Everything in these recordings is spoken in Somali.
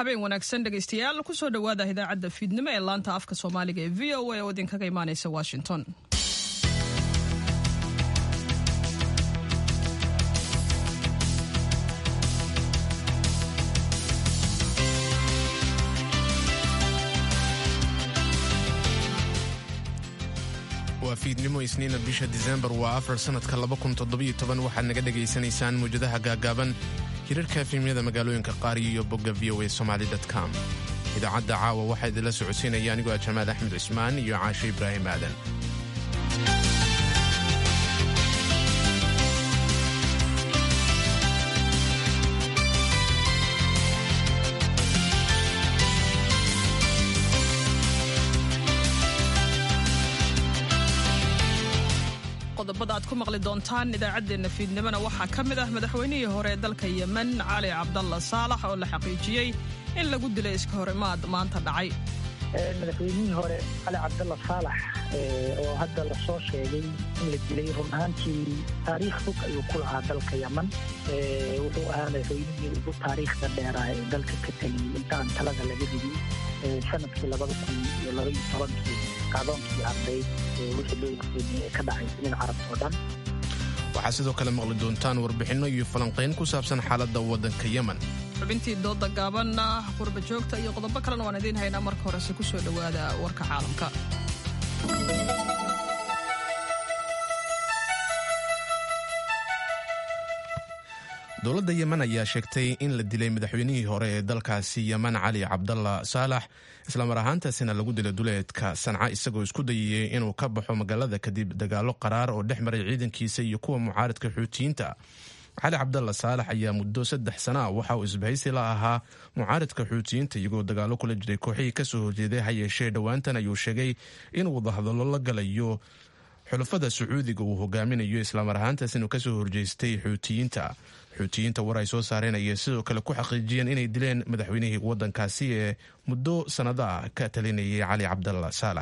habeen wanaagsan dhegaystayaal kusoo dhowaada idaacadda fiidnimo ee laanta afka soomaaliga ee v o a oo idinkaga imaanaysa washington waa fiidnimo isniina bisha disembar waa afar sannadka waxaad naga dhegaysanaysaan muwjadaha gaagaaban hirarka efimyada magaalooyinka qaar iyo bogga v o a somaly com idaacadda caawa waxaa idinla socodsiinaya anigoo ah jamaal axmed cismaan iyo caashe ibraahim aadan qodobada aad ku maqli doontaan idaacaddeenna fiidnimona waxaa ka mid ah madaxweynihii hore ee dalka yemen cali cabdalla saalax oo la xaqiijiyey in lagu dilay iska horimaad maanta dhacay madaxweynihii hore cali cabdalla saalax oo hadda lasoo sheegay in la dilay run ahaantii taariikh fog ayuu ku lahaa dalka yemen wuxuu ahaa madaxweynihii ugu taariikhda dheeraa ee dalka ka tegay intaan talada laga ridi sanadkii labada kun iyo laba iyo tobankii kacdoonkii ardayd wixii loo warseemiyey ee ka dhacay dunida carabta oo dhan waxaa sidoo kale maqli doontaan warbixinno iyo falanqayn ku saabsan xaaladda waddanka yemen xubintii dooda gaabanna qurba joogta iyo qodobo kalena waan idiin haynaa marka horese ku soo dhowaada warka caalamka dowladda yemen ayaa sheegtay in la dilay madaxweynihii hore ee dalkaasi yemen cali cabdalla saalax islamar ahaantaasina lagu dilay duleedka sanca isagoo isku dayayey inuu ka baxo magaalada kadib dagaalo qaraar oo dhex maray ciidankiisa iyo kuwa mucaaradka xuutiyiinta cali cabdalla saalax ayaa muddo saddex sana ah waxa uu isbahaysi la ahaa mucaaradka xuutiyiinta iyagoo dagaalo kula jiray kooxihii kasoo horjeeday ha yeeshee dhowaantan ayuu sheegay inuu wadahadallo la galayo xulafada sacuudiga uu hogaaminayo islamar ahaantaas inuu kasoo horjeestay xuutiyiinta xuutiyiinta war ay soo saareen ayay sidoo kale ku xaqiijiyeen inay dileen madaxweynihii waddankaasi ee muddo sannado ah ka talinayay cali cabdalla saalax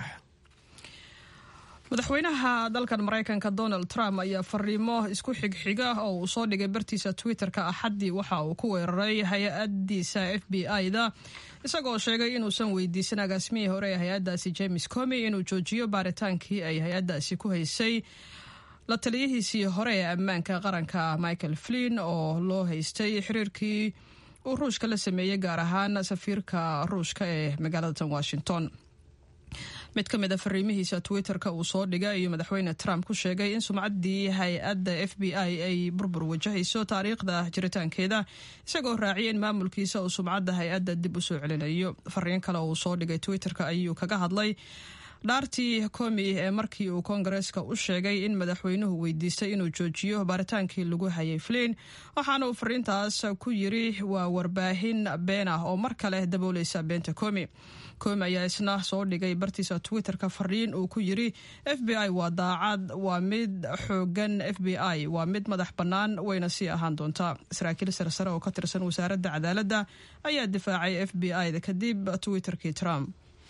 madaxweynaha dalkan maraykanka donald trump ayaa fariimo isku xigxiga oo uu soo dhigay bartiisa twitter-ka axaddii waxa uu ku weeraray hay-adiisa f b i-da isagoo sheegay inuusan weydiisan agaasimihii hore ee hay-addaasi james comi inuu joojiyo baaritaankii ay hay-addaasi ku haysay la taliyihiisii hore ee ammaanka qaranka michael flin oo loo haystay xiriirkii uu ruushka la sameeyey gaar ahaan safiirka ruushka ee magaalada washington mid ka mid a fariimihiisa twitter-ka uu soo dhigay ayuu madaxweyne trump ku sheegay in sumcaddii hay-adda f b i ay burbur wajahayso taariikhda jiritaankeeda isagoo raaciyay in maamulkiisa uu sumcadda hay-adda dib u soo celinayo fariin kale oo uu soo dhigay twitter-ka ayuu kaga hadlay dhaartii komi ee markii uu koongareeska u sheegay in madaxweynuhu weydiistay inuu joojiyo baaritaankii lagu hayay flin waxaana uu fariintaas ku yiri waa warbaahin been ah oo mar kale dabooleysa beenta komi komi ayaa isna soo dhigay bartiisa twitter-ka fariin uu ku yiri f b i waa daacad waa mid xoogan f b i waa mid madax bannaan wayna sii ahaan doontaa saraakiil sarsare oo ka tirsan wasaaradda cadaaladda ayaa difaacay f b i-da kadib twitter-kii trump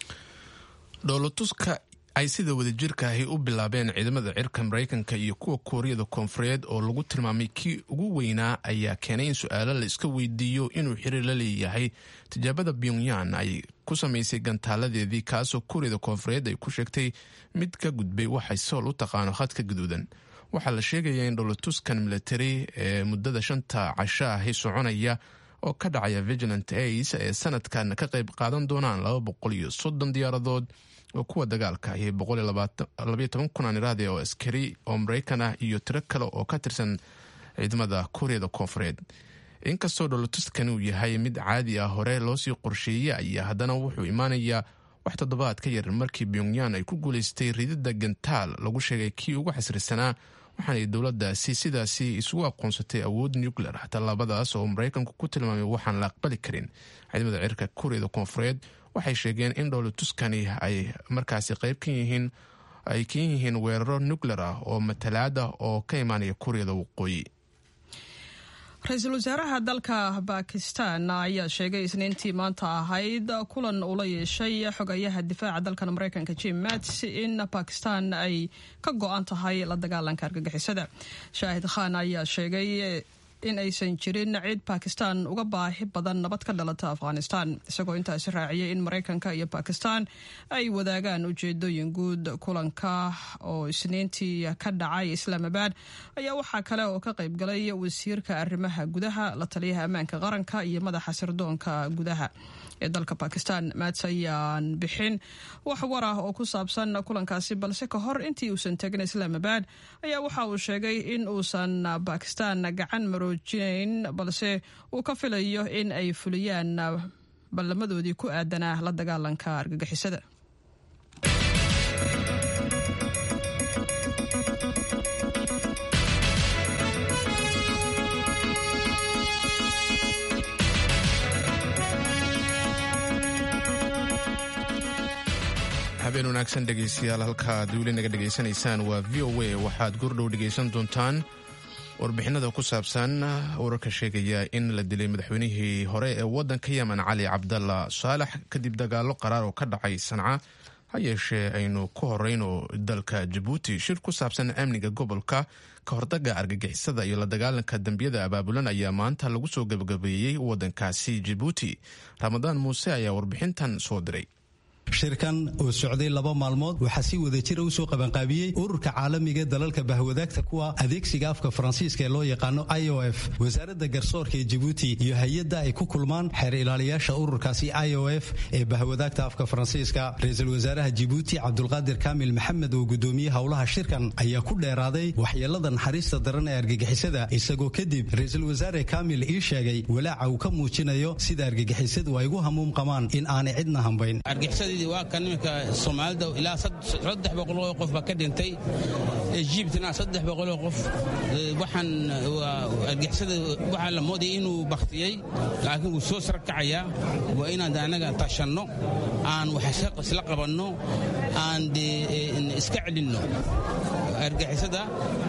dhoolotuska ay sida wadajirka ahi u bilaabeen ciidamada cirka maraykanka iyo kuwa kuuriyada koonfureed oo lagu tilmaamay kii ugu weynaa ayaa keenay in su-aalo la iska weydiiyo inuu xiriir la leeyahay tijaabada pyongyan ay ku samaysay gantaaladeedii kaasoo kuuriyada koonfureed ay ku sheegtay mid ka gudbay waxay sool u taqaano khadka gaduudan waxaa la sheegayaa in dhoolotuskan militari ee muddada shanta casho ahi soconaya oo ka dhacaya vigilant ace ee sanadkan ka qayb qaadan doonaan laba boqol iyo soddon diyaaradood oo kuwa dagaalka iyo boqol iyo labaiyo toban kun aan iraahde oo askari oo maraykan ah iyo tiro kale oo ka tirsan ciidamada kuuriyada koonfureed inkastoo dholotuskan uu yahay mid caadi ah hore loosii qorsheeyey ayaa haddana wuxuu imaanayaa wax toddobaad ka yar markii pyongyan ay ku guulaystay ridida gantaal lagu sheegay kii ugu xasrisanaa waxaanay dowladdaasi sidaasi isugu aqoonsatay awood nuclear tallaabadaas oo maraykanku ku tilmaamay waxaan la aqbali karin ciidamada cirka kuuriyada koonfureed waxay sheegeen in dhowlatuskani ay markaasi qayb ka yihiin ay kan yihiin weeraro nuclear ah oo matalaad ah oo ka imaanaya kuuriyada waqooyi ra-iisul wasaaraha dalka bakistan ayaa sheegay isniintii maanta ahayd kulan uu la yeeshay xogayaha difaaca dalkan maraykanka jim mats in bakistan ay ka go-an tahay la dagaalanka argagixisada shaahid khan ayaa sheegay in aysan jirin cid bakistan uga baahi badan nabad ka dhalata afghanistan isagoo intaasi raaciyay in maraykanka iyo bakistan ay wadaagaan ujeedooyin guud kulanka oo isniintii ka dhacay islaamabad ayaa waxaa kale oo ka qaybgalay wasiirka arrimaha gudaha la taliyaha ammaanka qaranka iyo madaxa sirdoonka gudaha ee dalka bakistan maats ayaan bixin wax war ah oo ku saabsan kulankaasi balse ka hor intii uusan tegin islaamabad ayaa waxa uu sheegay in uusan bakistan gacan maroojinayn balse uu ka filayo in ay fuliyaan ballamadoodii ku aadanaa la dagaalanka argagixisada habeen wanaagsan dhegaystayaal halkaad weli naga dhegaysanaysaan waa v o a waxaad goordhow dhegaysan doontaan warbixinada ku saabsan wararka sheegaya in la dilay madaxweynihii hore ee waddanka yemen cali cabdalla saalax kadib dagaalo qaraar oo ka dhacay sanca ha yeeshee aynu ku horeyno dalka jabuuti shir ku saabsan amniga gobolka ka hordaga argagixisada iyo la dagaalanka dembiyada abaabulan ayaa maanta lagu soo gabagabeeyey waddankaasi jabuuti ramadaan muuse ayaa warbixintan soo diray shirkan oo socday laba maalmood waxaa si wada jira u soo qabanqaabiyey ururka caalamiga dalalka bahwadaagta kuwa adeegsiga afka faransiiska ee loo yaqaano i o f wasaaradda garsoorka ee jabuuti iyo hay-adda ay ku kulmaan xeer ilaaliyaasha ururkaasi i o f ee bahwadaagta afka faransiiska ra-iisul wasaaraha jabuuti cabdulqaadir kaamil maxamed oo gudoomiyey howlaha shirkan ayaa ku dheeraaday waxyeelada naxariista daran ee argagixisada isagoo kadib ra-iisul wasaare kaamil ii sheegay walaaca uu ka muujinayo sida argagixisadu ay ugu hamuum qabaan in aanay cidna hambayn waa kan iminka soomaalida ilaa saddex boqoloo qof baa ka dhintay egyptna saddex boqoloo qof waxaan argixisada waxaa la moodaya inuu baktiyey laakiin wuu soo sarkacayaa waa inaan anaga tashanno aan wax isla qabanno aan de iska celinno argixisada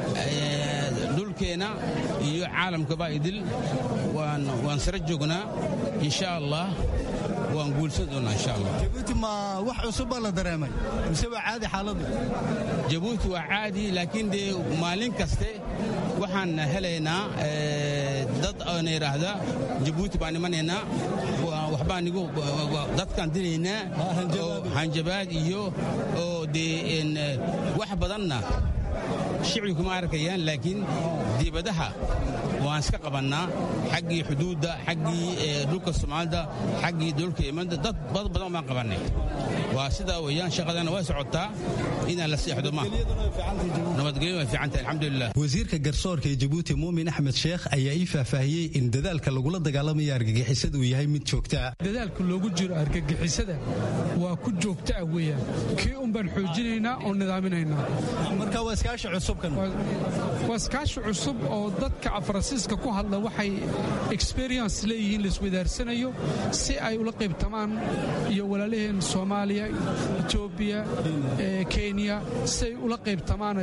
dhulkeenna iyo caalamkaba idil waan sara joognaa insha allah waan guulsan doonaa insha allah jabuuti ma wax cusub baa la dareemay mise waa caadi xaaladdu jabuuti waa caadi laakiin dee maalin kaste waxaan helaynaa dad oona yidhaahda jabuuti baan imanaynaa waxbaan igu dadkaan dilaynaa hanjabaad iyo oo dee wax badanna shicbi kuma arkayaan laakiin dibadaha waan iska qabannaa xaggii xuduudda xaggii dhulka soomaalida xaggii dhulka yemanda dad bad badan baan qabannay waa sidaa weeyaan shaqadana way socotaa inaan la seexdo ma nabadgelyo way fiicantahay alxamdulilah wasiirka garsoorka ee jabuuti muumin axmed sheekh ayaa ii faahfaahiyey in dadaalka lagula dagaalamaya argagixisada uu yahay mid joogtaa dadaalka loogu jiro argagixisada waa ku joogta ah weeyaan kii un baan xoojinaynaa oo nidaaminaynaa marka waa iskaashi cusubkan waa iskaashi cusub oo dadka faransiiska ku hadla waxay experience leeyihiin laiswadaarsanayo si ay ula qaybtamaan iyo walaalaheen soomaaliya etoobiya kenya si ay ula qaybtamaan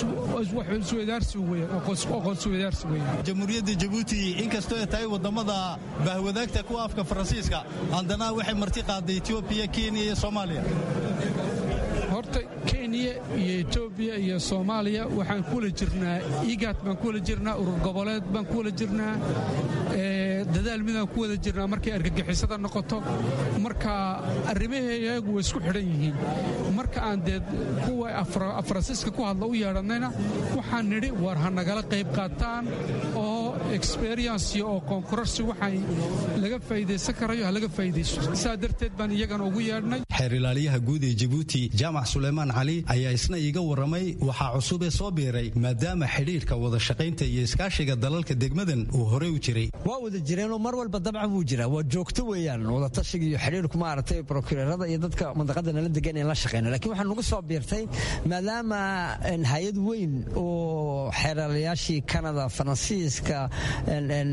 aqoonsiwadaarsi weeyaan jamhuuriyadda jabuuti inkastoo ay tahay wadamada bahwadaagta kuwa afka faransiiska haddana waxay marti qaaday etoobiya kenya iyo soomaaliya horta kenya iyo etoobiya iyo soomaaliya waxaan ku wala jirnaa igaad baan ku wala jirnaa urur goboleed baan ku wala jirnaa dadaal midaan ku wada jirnaa markay argagixisada noqoto marka arrimaheeyagu way isku xidhan yihiin marka aan dee kuwa faransiiska ku hadla u yeedhannayna waxaan nidhi war ha nagala qayb qaataan oo experiency oo konkurarsi waxay laga faa'iidaysan karayo ha laga faa'iidaysto saa darteed baan iyagana ugu yeedhnay xeer ilaaliyaha guud ee jabuuti jaamac suleymaan cali ayaa isna iiga warramay waxaa cusub ee soo biiray maadaama xidhiirka wada shaqaynta iyo iskaashiga dalalka degmadan uu horey u jiray waa wada jireenoo mar walba dabcan wuu jiraa waa joogto weeyaan wadatashiga iyo xidhiirku maaragtay prokureerada iyo dadka mandaqada nala degan in la shaqeyna lakiin waxaa nagu soo biirtay maadaama hay-ad weyn oo xeeralayaashii canada faransiiska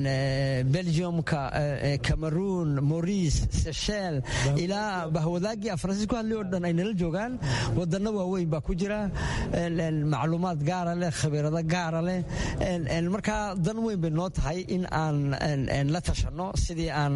belgiumka cameroon maurice sechel ilaa bahwadaagii dadkii faransiis ku hadlay oo dhan ay nala joogaan wadano waaweyn baa ku jira macluumaad gaara leh khabiirado gaara leh markaa dan weyn bay noo tahay in aan la tashanno sidii aan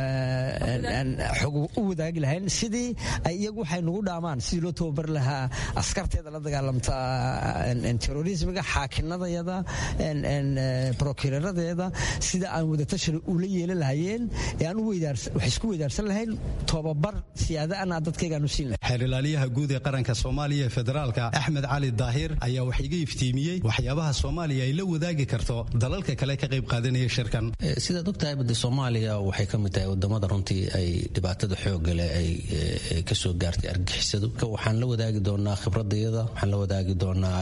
xog u wadaagi lahayn sidii ay iyagu waxay nagu dhaamaan sidii loo tababari lahaa askarteeda la dagaalamta terorismiga xaakinadayada prokureradeeda sida aan wadatashan ula yeelan lahayeen ee aan wax isku weydaarsan lahayn tobabar siyaadaana dadkaygaan u siin lahay xeer ilaaliyaha guud ee qaranka soomaaliya ee federaalka axmed cali daahir ayaa wax iga iftiimiyey waxyaabaha soomaaliya ay la wadaagi karto dalalka kale ka qayb qaadanaya shirkan sidaad ogtahay bade soomaaliya waxay ka mid tahay wadamada runtii ay dhibaatada xooga leh ay kasoo gaartay argixisadu waxaan la wadaagi doonaa khibradayada waxaan la wadaagi doonaa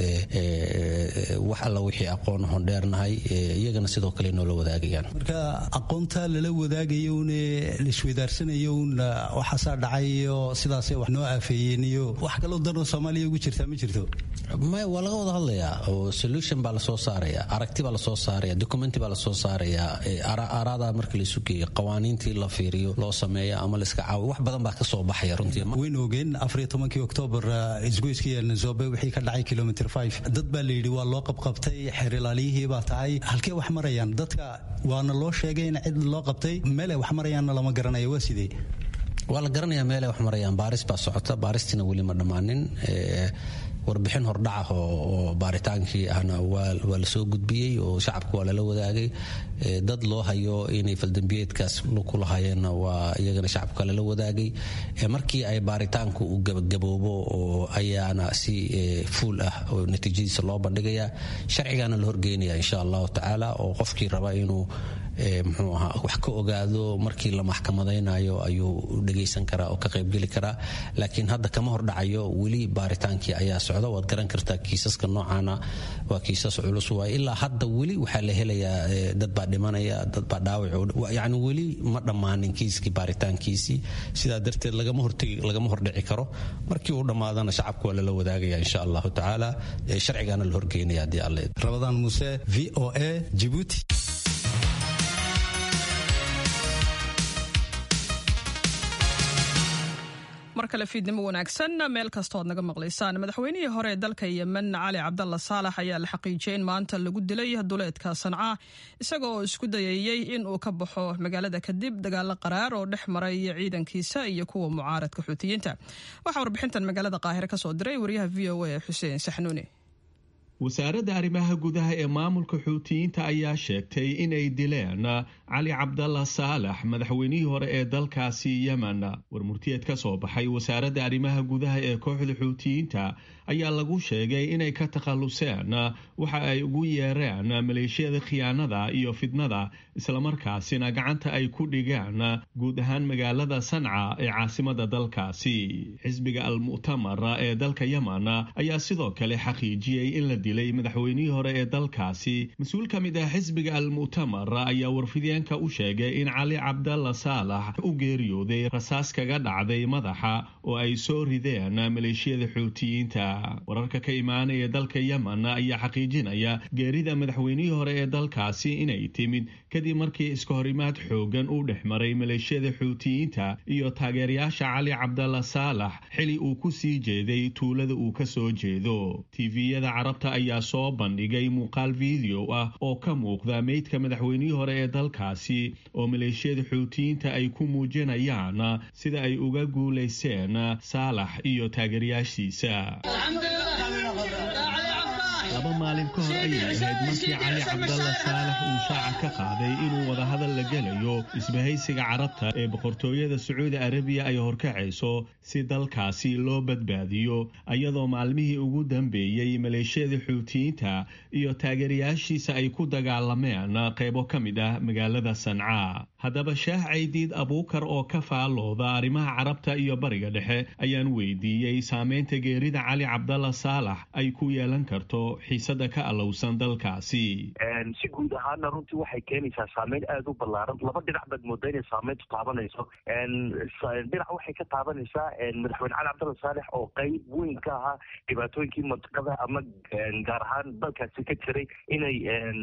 wax alla wixii aqoon hondheernahay iyagana sidoo kale noola wadaagayaan marka aqoonta lala wadaagayoune laisweydaarsanayowun waxaasaa dhacay iyo sidaasay wax noo aafeeyeen iyo wax kaloo danoo soomaaliya ugu jirtaa ma jirto maya waa laga wada hadlayaa oo solution baa lasoo saaraya aragti baa lasoo saaraya documenti baa lasoo saaraya aaraada marka laisu geeyo qawaaniintii la fiiriyo loo sameeyo ama laiska caawiyo wax badan baa kasoo baxaya runtii waynu ogeen afariyo tobankii oktoobar isgoyskii nazobe wixii ka dhacay kilomitr five dad baa layidhi waa loo qabqabtay xeer ilaaliyihii baa tahay halkee wax marayaan dadka waana loo sheegay in cid loo qabtay meelay wax marayaanna lama garanaya waa sidee waa la garanayaa meelay wax marayaan baaris baa socota baaristiina weli ma dhammaanin warbixin hordhaca oo baaritaankii ahna waa lasoo gudbiyey oo shacabka waa lala wadaagay dad loo hayo inay faldambiyeedkaas ku lahaayeenna waa iyagana shacabka lala wadaagay markii ay baaritaanku uu gabagaboobo oo ayaana si fuul ah oo natiijadiisa loo bandhigayaa sharcigaana la horgeynaya insha allahu tacaala oo qofkii raba inuu muxuu ahaa wax ka ogaado markii la maxkamadaynayo ayuu dhegaysan karaa oo ka qaybgeli karaa laakiin hadda kama hordhacayo weli baaritaankii ayaa socda waad garan kartaa kiisaska noocaana waa kiisas culus waay ilaa hadda weli waxaa la helayaa dad baa dhimanaya dad baa dhaawac yacni weli ma dhammaanin kiiskii baaritaankiisii sidaa darteed lagama hortegi lagama hordhici karo markii uu dhammaadana shacabka waa lala wadaagaya insha allahu tacaala sharcigaana la horgeynaya haddii alle rabadaan muuse v o a jibuuti mar kale fiidnimo wanaagsan meel kastoo ad naga maqlaysaan madaxweynihii hore ee dalka yemen cali cabdalla saalax ayaa la xaqiijiyey in maanta lagu dilay duleedka sanca isaga oo isku dayayey in uu ka baxo magaalada kadib dagaalo qaraar oo dhex maray ciidankiisa iyo kuwa mucaaradka xuutiyiinta waxaa warbixintan magaalada qaahire ka soo diray wariyaha v o a xuseen saxnuuni wasaaradda arrimaha gudaha ee maamulka xuutiyiinta ayaa sheegtay inay dileen cali cabdalla saalax madaxweynihii hore ee dalkaasi yemen warmurtiyeed ka soo baxay wasaaradda arrimaha gudaha ee kooxda xuutiyiinta ayaa lagu sheegay inay ka takhalluseen waxa ay ugu yeereen maleeshiyada khiyaanada iyo fidnada islamarkaasina gacanta ay ku dhigeen guud ahaan magaalada sanca ee caasimada dalkaasi xisbiga al-mu'tamar ee dalka yemen ayaa sidoo kale xaqiijiyey in la dilay madaxweynihii hore ee dalkaasi mas-uul ka mid ah xisbiga al-mu'tamar ayaa warfideenka u sheegay in cali cabdalla saalax u geeriyooday rasaas kaga dhacday madaxa oo ay soo rideen maleeshiyada xuutiyiinta wararka ka imaanaya dalka yemen ayaa xaqiijinaya geerida madaxweynihii hore ee dalkaasi inay timid kadib markii iska horimaad xoogan uu dhex maray maleeshiyada xuutiyiinta iyo taageerayaasha cali cabdalla saalax xili uu ku sii jeeday tuulada uu ka soo jeedo tviyada carabta ayaa soo bandhigay muuqaal video ah oo ka muuqda meydka madaxweynihii hore ee dalkaasi oo maleeshiyada xuutiyiinta ay ku muujinayaan sida ay uga guulayseen saalax iyo taageerayaashiisa laba maalin ka hor ayay ahayd markii cali cabdalla saalax uu shaaca ka qaaday inuu wadahadal la gelayo isbahaysiga carabta ee boqortooyada sacuudi arabiya ay horkacayso si dalkaasi loo badbaadiyo iyadoo maalmihii ugu dambeeyey maleeshiyada xuutiyiinta iyo taageerayaashiisa ay ku dagaalameen qaybo ka mid ah magaalada sanca haddaba shaah caydiid abuukar oo ka faallooda arrimaha carabta iyo bariga dhexe ayaan weydiiyey saameynta geerida cali cabdalla saalax ay ku yeelan karto xiisada ka alowsan dalkaasi si guud ahaana runtii waxay keenaysaa saameyn aada u ballaaran laba dhinac baad moodaa inay saameyntu taabanayso dhinac waxay ka taabanaysaa madaxweyne cali cabdalla saalex oo qeyb weyn ka ahaa dhibaatooyinkii mantiqada ama gaar ahaan dalkaasi ka jiray inay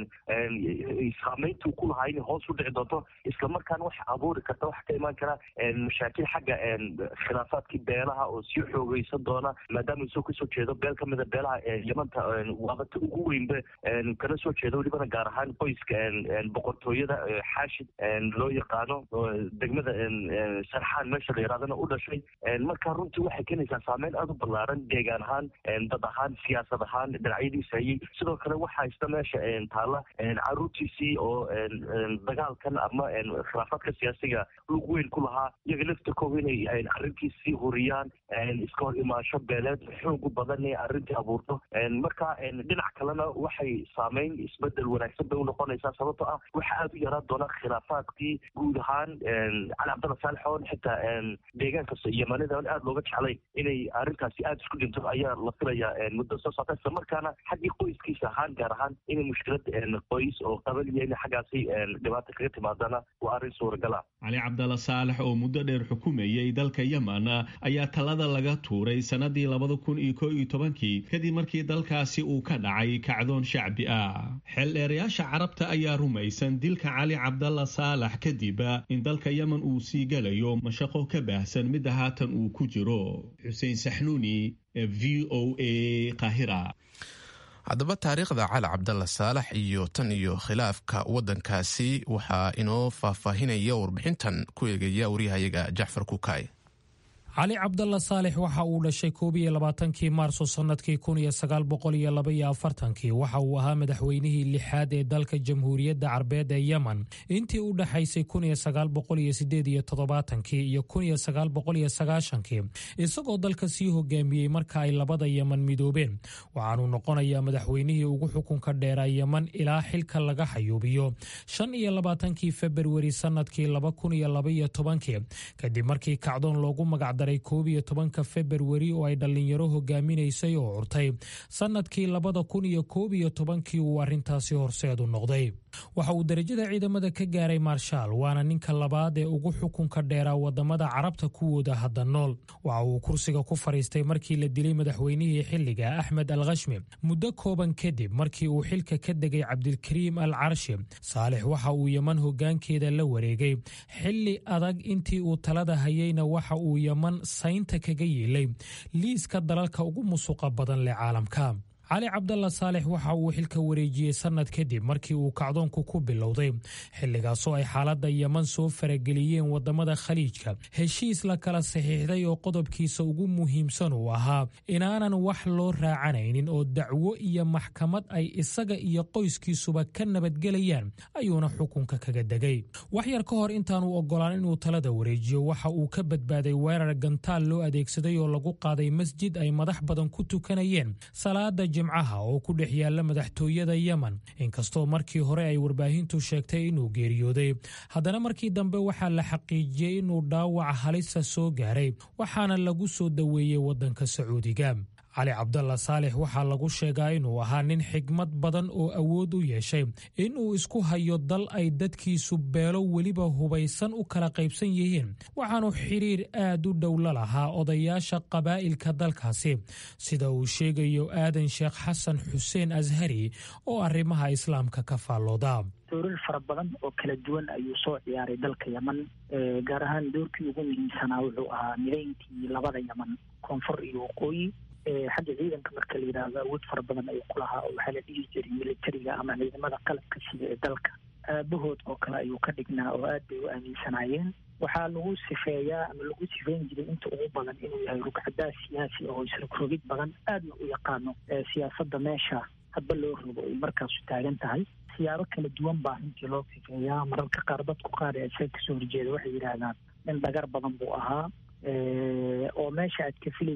saameyntu ku lahaa inay hoos u dhici doonto islamarkaana waxa abuuri karta waxa ka imaan kara mashaakil xagga khilaafaadkii beelaha oo sii xoogeysan doona maadaama isoo kasoo jeedo beel ka mida beelaha yamanta waabata ugu weynba kana soo jeedo welibana gaar ahaan qoyska boqortooyada xaashid loo yaqaano degmada sarxaan meesha la yaraadana u dhashay marka runtii waxay keenaysaa saameyn aada u ballaaran deegaan ahaan dad ahaan siyaasad ahaan dhinacyadiisa hayay sidoo kale waxaa isna meesha taalla caruurtiisii oo dagaalkan ama khilaafaadka siyaasiga lug weyn ku lahaa iyaga laftirkooda inay arrintii sii huriyaan iska hor imaansho beeleed xoogu badan ee arrintii abuurto marka dhinac kalena waxay saameyn isbedel wanaagsan bay unoqonaysaa sababtoo ah waxa aada u yaraan doona khilaafaadkii guud ahaan cali cabdalla saalex oon xitaa deegaanka yamanida on aada looga jeclay inay arrintaasi aada isku dhinto ayaa la filayaa muddo soo socota isla markaana xaggii qoyskiisa ahaan gaar ahaan inay mushkilad qoys oo qabaliya in xaggaasi dhibaata kaga timaadana waa arrin suuragala cali cabdalla saalex oo muddo dheer xukumayay dalka yemen ayaa talada laga tuuray sanadii labada kun iyo koo iyo tobankii kadib markii dalkaasi uu ka dhacay kacdoon shacbi ah xeeldheerayaasha carabta ayaa rumaysan dilka cali cabdalla saalax kadib in dalka yemen uu sii gelayo mashaqo ka baahsan midda haatan uu ku jiro xuseen saxnuuni v o a qahira haddaba taariikhda cali cabdalla saalax iyo tan iyo khilaafka waddankaasi waxaa inoo faahfaahinaya warbixintan ku eegaya waryahayaga jacfar kukaay cali cabdalla saalex waxa uu dhashay koob iyo labaatankii maarso sannadkii kun iyo sagaal boqol iyo laba iyo afartankii waxa uu ahaa madaxweynihii lixaad ee dalka jamhuuriyadda carbeed ee yemen intii u dhexaysay kun iyo sagaal boqol iyo sideed iyo toddobaatankii iyo kun iyo sagaal boqol iyo sagaashankii isagoo dalka sii hogaamiyey marka ay labada yemen midoobeen waxaanuu noqonayaa madaxweynihii ugu xukunka dheeraa yemen ilaa xilka laga xayuubiyo shan iyo labaatankii februari sannadkii laba kun iyo laba iyo tobankii kadib markii kacdoon loogu magac koob iyo tobanka februari oo ay dhallinyaro hogaaminaysay oo curtay sannadkii labada kun iyo koob iyo tobankii uu arrintaasi horseedu noqday waxa uu derajada ciidamada ka gaaray marshaal waana ninka labaad ee ugu xukunka dheeraa wadamada carabta kuwooda hadda nool waxa uu kursiga ku fadhiistay markii la dilay madaxweynihii xilliga axmed al khashmi muddo kooban kadib markii uu xilka ka degay cabdilkariim al carshi saalex waxa uu yeman hogaankeeda la wareegay xilli adag intii uu talada hayeyna waxa uu yeman saynta kaga yeelay liiska dalalka ugu musuqa badan leh caalamka cali cabdalla saalex waxa uu xilka wareejiyey sannad kadib markii uu kacdoonku ku bilowday xilligaasoo ay xaaladda yeman soo farageliyeen wadamada khaliijka heshiis la kala saxiixday oo qodobkiisa ugu muhiimsan uu ahaa inaanan wax loo raacanaynin oo dacwo iyo maxkamad ay isaga iyo qoyskiisuba ka nabadgelayaan ayuuna xukunka kaga degay wax yar ka hor intaanu ogolaan inuu talada wareejiyo waxa uu ka badbaaday weerar gantaal loo adeegsaday oo lagu qaaday masjid ay madax badan ku tukanayeen salaada jimcaha oo ku dhex yaalla madaxtooyada yemen inkastoo markii hore ay warbaahintu sheegtay inuu geeriyooday haddana markii dambe waxaa la xaqiijiyey inuu dhaawac halisa soo gaaray waxaana lagu soo daweeyey waddanka sacuudiga cali cabdalla saalex waxaa lagu sheegaa inuu ahaa nin xigmad badan oo awood u yeeshay inuu isku hayo dal ay dadkiisu beelo weliba hubaysan u kala qaybsan yihiin waxaanu xiriir aad u dhow la lahaa odayaasha qabaa'ilka dalkaasi sida uu sheegayo aadan sheekh xasan xuseen ashari oo arrimaha islaamka ka faallooda doorar fara badan oo kala duwan ayuu soo ciyaaray dalka yeman gaar ahaan doorkii ugu muhiimsanaa wuxuu ahaa midayntii labada yeman koonfur iyo waqooyi xagga ciidanka marka la yidhaahdo awood fara badan ayuu ku lahaa oo waxaa la dhihi jiray militariga ama ciidamada qalabka sida ee dalka aabahood oo kale ayuu ka dhignaa oo aad bay u aaminsanaayeen waxaa lagu sifeeyaa ama lagu sifeyn jiray inta ugu badan inuu yahay rugcadaa siyaasi oo isrogrogid badan aadna u yaqaano siyaasadda meesha hadba loo rogo ay markaasu taagan tahay siyaabo kala duwan baa runtii loo sifeeyaa mararka qaar dadku qaar ee isaga kasoo horjeeda waxay yidhaahdaan nin dhagar badan buu ahaa oo meesha aad ka filaysid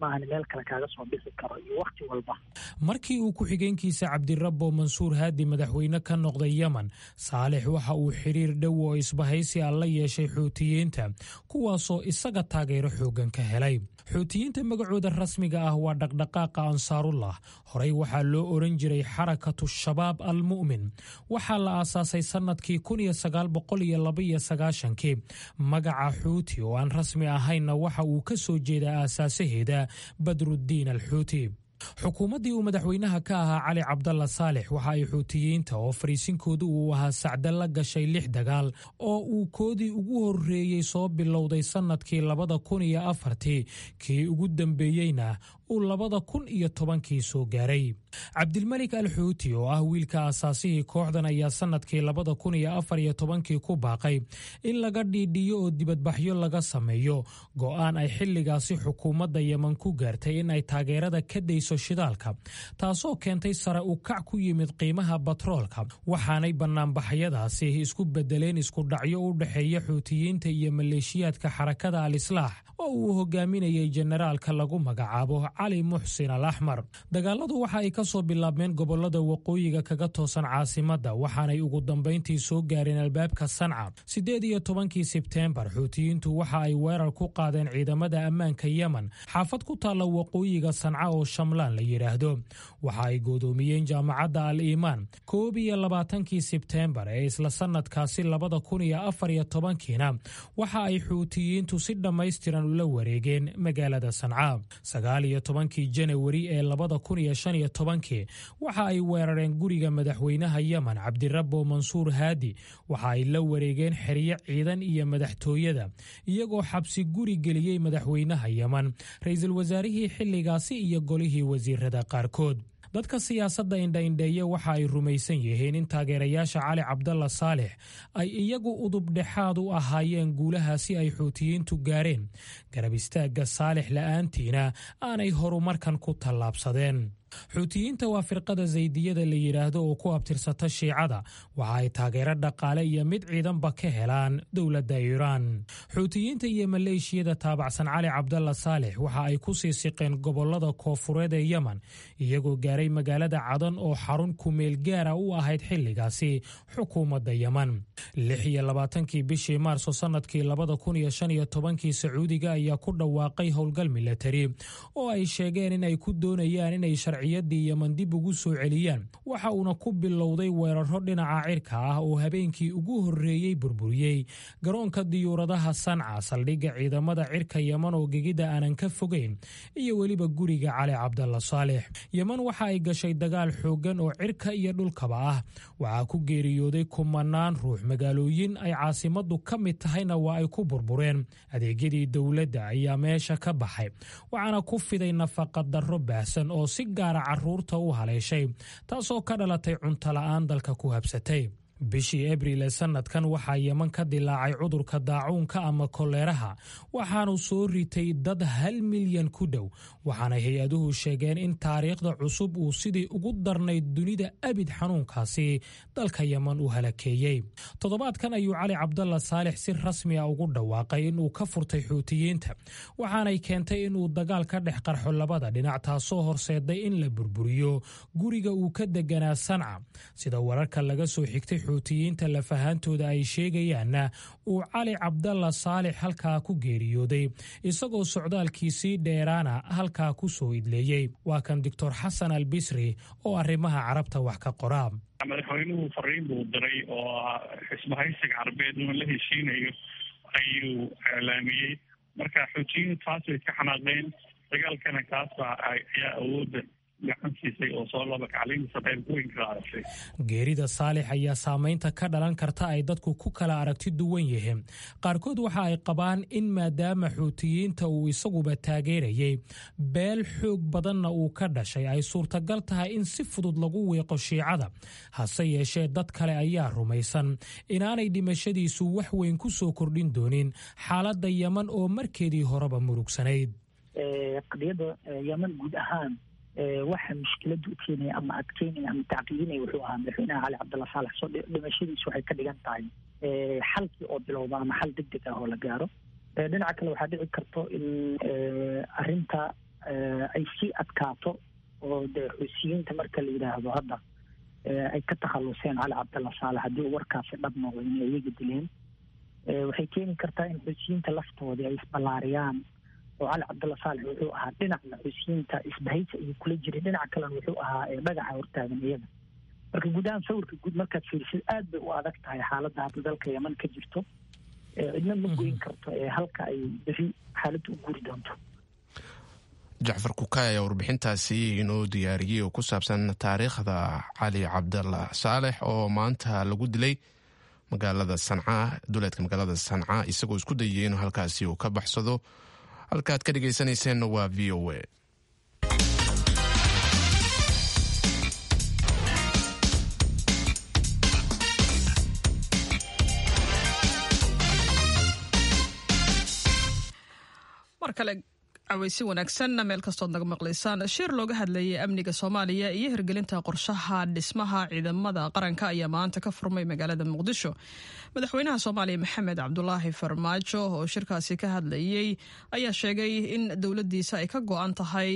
maahan meel kale kaaga soo bixi karo iyo wakti walba markii uu ku-xigeenkiisa cabdirabbo mansuur haadi madaxweyne ka noqday yemen saalix waxa uu xiriir dhow oo isbahaysi ah la yeeshay xuutiyiinta kuwaasoo isaga taageero xooggan ka helay xuutiyiinta magacooda rasmiga ah waa dhaqdhaqaaqa ansaarullah horey waxaa loo odhan jiray xarakatu shabaab almu'min waxaa la aasaasay sannadkii kii magaca xuuti oo aan rasmi ahaynna waxa uu ka soo jeedaa aasaasaheeda badruddiin alxuuti xukuumaddii uu madaxweynaha ka ahaa cali cabdalla saalix waxa ay xuutiyiinta oo fariisinkoodu uu ahaa sacda la gashay lix dagaal oo uu koodii ugu horreeyey soo bilowday sannadkii labada kun iyo afartii kii ugu dambeeyeyna uu labada kun iyo tobankii soo gaaray cabdilmelik al xuuti oo ah wiilka asaasihii kooxdan ayaa sannadkii labada kun iyo afar iyo tobankii ku baaqay in laga dhiidhiyo oo dibadbaxyo laga sameeyo go'aan ay xilligaasi xukuumadda yeman ku gaartay in ay taageerada ka dayso shidaalka taasoo keentay sare u kac ku yimid qiimaha batroolka waxaanay bannaanbaxyadaasi isku bedeleen iskudhacyo u dhexeeya xuutiyiinta iyo maleeshiyaadka xarakada al islaax oo uu hogaaminayay jenaraalka lagu magacaabo cali muxsin al axmar dagaaladu waxa ay ka soo bilaabmeen gobolada waqooyiga kaga toosan caasimadda waxaanay ugu dambayntii soo gaareen albaabka sanca siddeed iyo tobankii sebteembar xuutiyiintu waxa ay weerar ku qaadeen ciidamada ammaanka yemen xaafad ku taalla waqooyiga sanca oo shamlaan la yidhaahdo waxa ay goodoomiyeen jaamacadda al iimaan koob iyo labaatankii sebteembar ee isla sannadkaasi labada kun iyo afar iyo tobankiina waxa ay xuutiyiintu si dhammaystiran ula wareegeen magaalada sanca sagaal iyo tobankii janawari ee labada kun iyo shan iyo tobankii waxa ay weerareen guriga madaxweynaha yemen cabdirabbo mansuur haadi waxa ay la wareegeen xeryo ciidan iyo madaxtooyada iyagoo xabsi guri geliyey madaxweynaha yemen ra-iisul wasaarihii xilligaasi iyo golihii wasiirada qaarkood dadka siyaasadda indhaindheeye waxa ay rumaysan yihiin in taageerayaasha cali cabdalla saalix ay iyagu udubdhexaad u ahaayeen guulahaasi ay xuutiyiintu gaareen garab istaagga saalix la'aantiina aanay horumarkan ku tallaabsadeen xuutiyiinta waa firqada zaydiyada la yidhaahdo oo ku abtirsata shiicada waxa ay taageero dhaqaale iyo mid ciidanba ka helaan dowladda iiraan xuutiyiinta iyo maleeshiyada taabacsan cali cabdalla saalix waxa ay ku sii siqeen gobolada koofureed ee yemen iyagoo gaaray magaalada cadan oo xarun kumeel gaara u ahayd xilligaasi xukuumadda yemen lix iyo labaatankii bishii maarso sannadkii labada kun iyo shan iyo tobankii sacuudiga ayaa ku dhawaaqay howlgal milatari oo ay sheegeen inay ku doonayaan inay sharciyadii yemen dib ugu soo celiyaan waxa uuna ku bilowday weeraro dhinaca cirka ah oo habeenkii ugu horreeyey burburiyey garoonka diyuuradaha sanca saldhigga ciidamada cirka yemen oo gegida aanan ka fogeyn iyo weliba guriga cali cabdalla saalix yemen waxa ay gashay dagaal xooggan oo cirka iyo dhulkaba ah waxaa ku geeriyooday kumanaan ruux magaalooyin ay caasimaddu ka mid tahayna waa ay ku burbureen adeegyadii dowladda ayaa meesha ka baxay waxaana ku fiday nafaqadarro baahsan oo si gaara carruurta u haleeshay taasoo ka dhalatay cuntola-aan dalka ku habsatay bishii abriil ee sannadkan waxaa yeman ka dilaacay cudurka daacuunka ama koleeraha waxaanu soo ritay dad hal milyan ku dhow waxaana hay-aduhu sheegeen in taariikhda cusub uu sidii ugu darnayd dunida abid xanuunkaasi dalka yeman uu halakeeyey toddobaadkan ayuu cali cabdalla saalix si rasmi a ugu dhawaaqay inuu ka furtay xuutiyiinta waxaanay keentay inuu dagaal ka dhex qarxo labada dhinac taasoo horseeday in la burburiyo guriga uu ka deganaa sanca sida wararka laga soo xigtay xuutiyiinta lafahaantooda ay sheegayaanna uu cali cabdalla saalix halkaa ku geeriyooday isagoo socdaalkiisii dheeraana halkaa ku soo idleeyey waa kan doctor xasan al bisri oo arrimaha carabta wax ka qora madaxweynuhu fariin buu diray oo xisbahaysiga carabeed inuu la heshiinayo ayuu iclaamiyey marka xuutiyiintu taas way ka xanaaqeen dagaalkana kaasa ayaa awoodda geerida saalix ayaa saamaynta ka dhalan karta ay dadku ku kala aragti duwan yihiin qaarkood waxa ay qabaan in maadaama xuutiyiinta uu isaguba taageerayay beel xoog badanna uu ka dhashay ay suurtagal tahay in si fudud lagu wiiqo shiicada hase yeeshee dad kale ayaa rumaysan inaanay dhimashadiisu wax weyn ku soo kordhin doonin xaaladda yeman oo markeedii horeba murugsanayd waxa mushkilada u keenaya ama adkeynaya ama tacqiidinaya wuxuu ahaa madaxweynaha cali cabdalla saalax soo dhimashadiisu waxay ka dhigan tahay xalkii oo bilowda ama xal deg deg ah oo la gaaro dhinaca kale waxaa dhici karto in arrinta ay sii adkaato oo dee xusiyiinta marka la yidhaahdo hadda ay ka takhaluseen cali cabdalla saalex haddii uu warkaasi dhab noqdo inay iyaga dileen waxay keeni kartaa in xusiyiinta laftoodii ay isballaariyaan oo cali cabdalla saalex wuxuu ahaa dhinacna xusiyiinta isbahaysa ayuu kula jiray dhinaca kalena wuxuu ahaa dhagaxa hortaagan iyaga marka guud ahaan sawirka guud markaad fiirisid aad bay u adag tahay xaaladda hadda dalka yeman ka jirto cidna ma goyn karto ee halka ay beri xaaladda u guri doonto jacfar kukaay ayaa warbixintaasi inoo diyaariyey oo ku saabsan taariikhda cali cabdalla saalex oo maanta lagu dilay magaalada sanca duleedka magaalada sanca isagoo isku dayay inuu halkaasi uu ka baxsado halkaaad ka dhegaysanayseena waa v o a mar kale caweysi wanaagsan meel kastood naga maqlaysaan shir looga hadlayay amniga soomaaliya iyo hirgelinta qorshaha dhismaha ciidamada qaranka ayaa maanta ka furmay magaalada muqdisho madaxweynaha soomaaliya maxamed cabdulaahi farmaajo oo shirkaasi ka hadlayay ayaa sheegay in dowladdiisa ay ka go-an tahay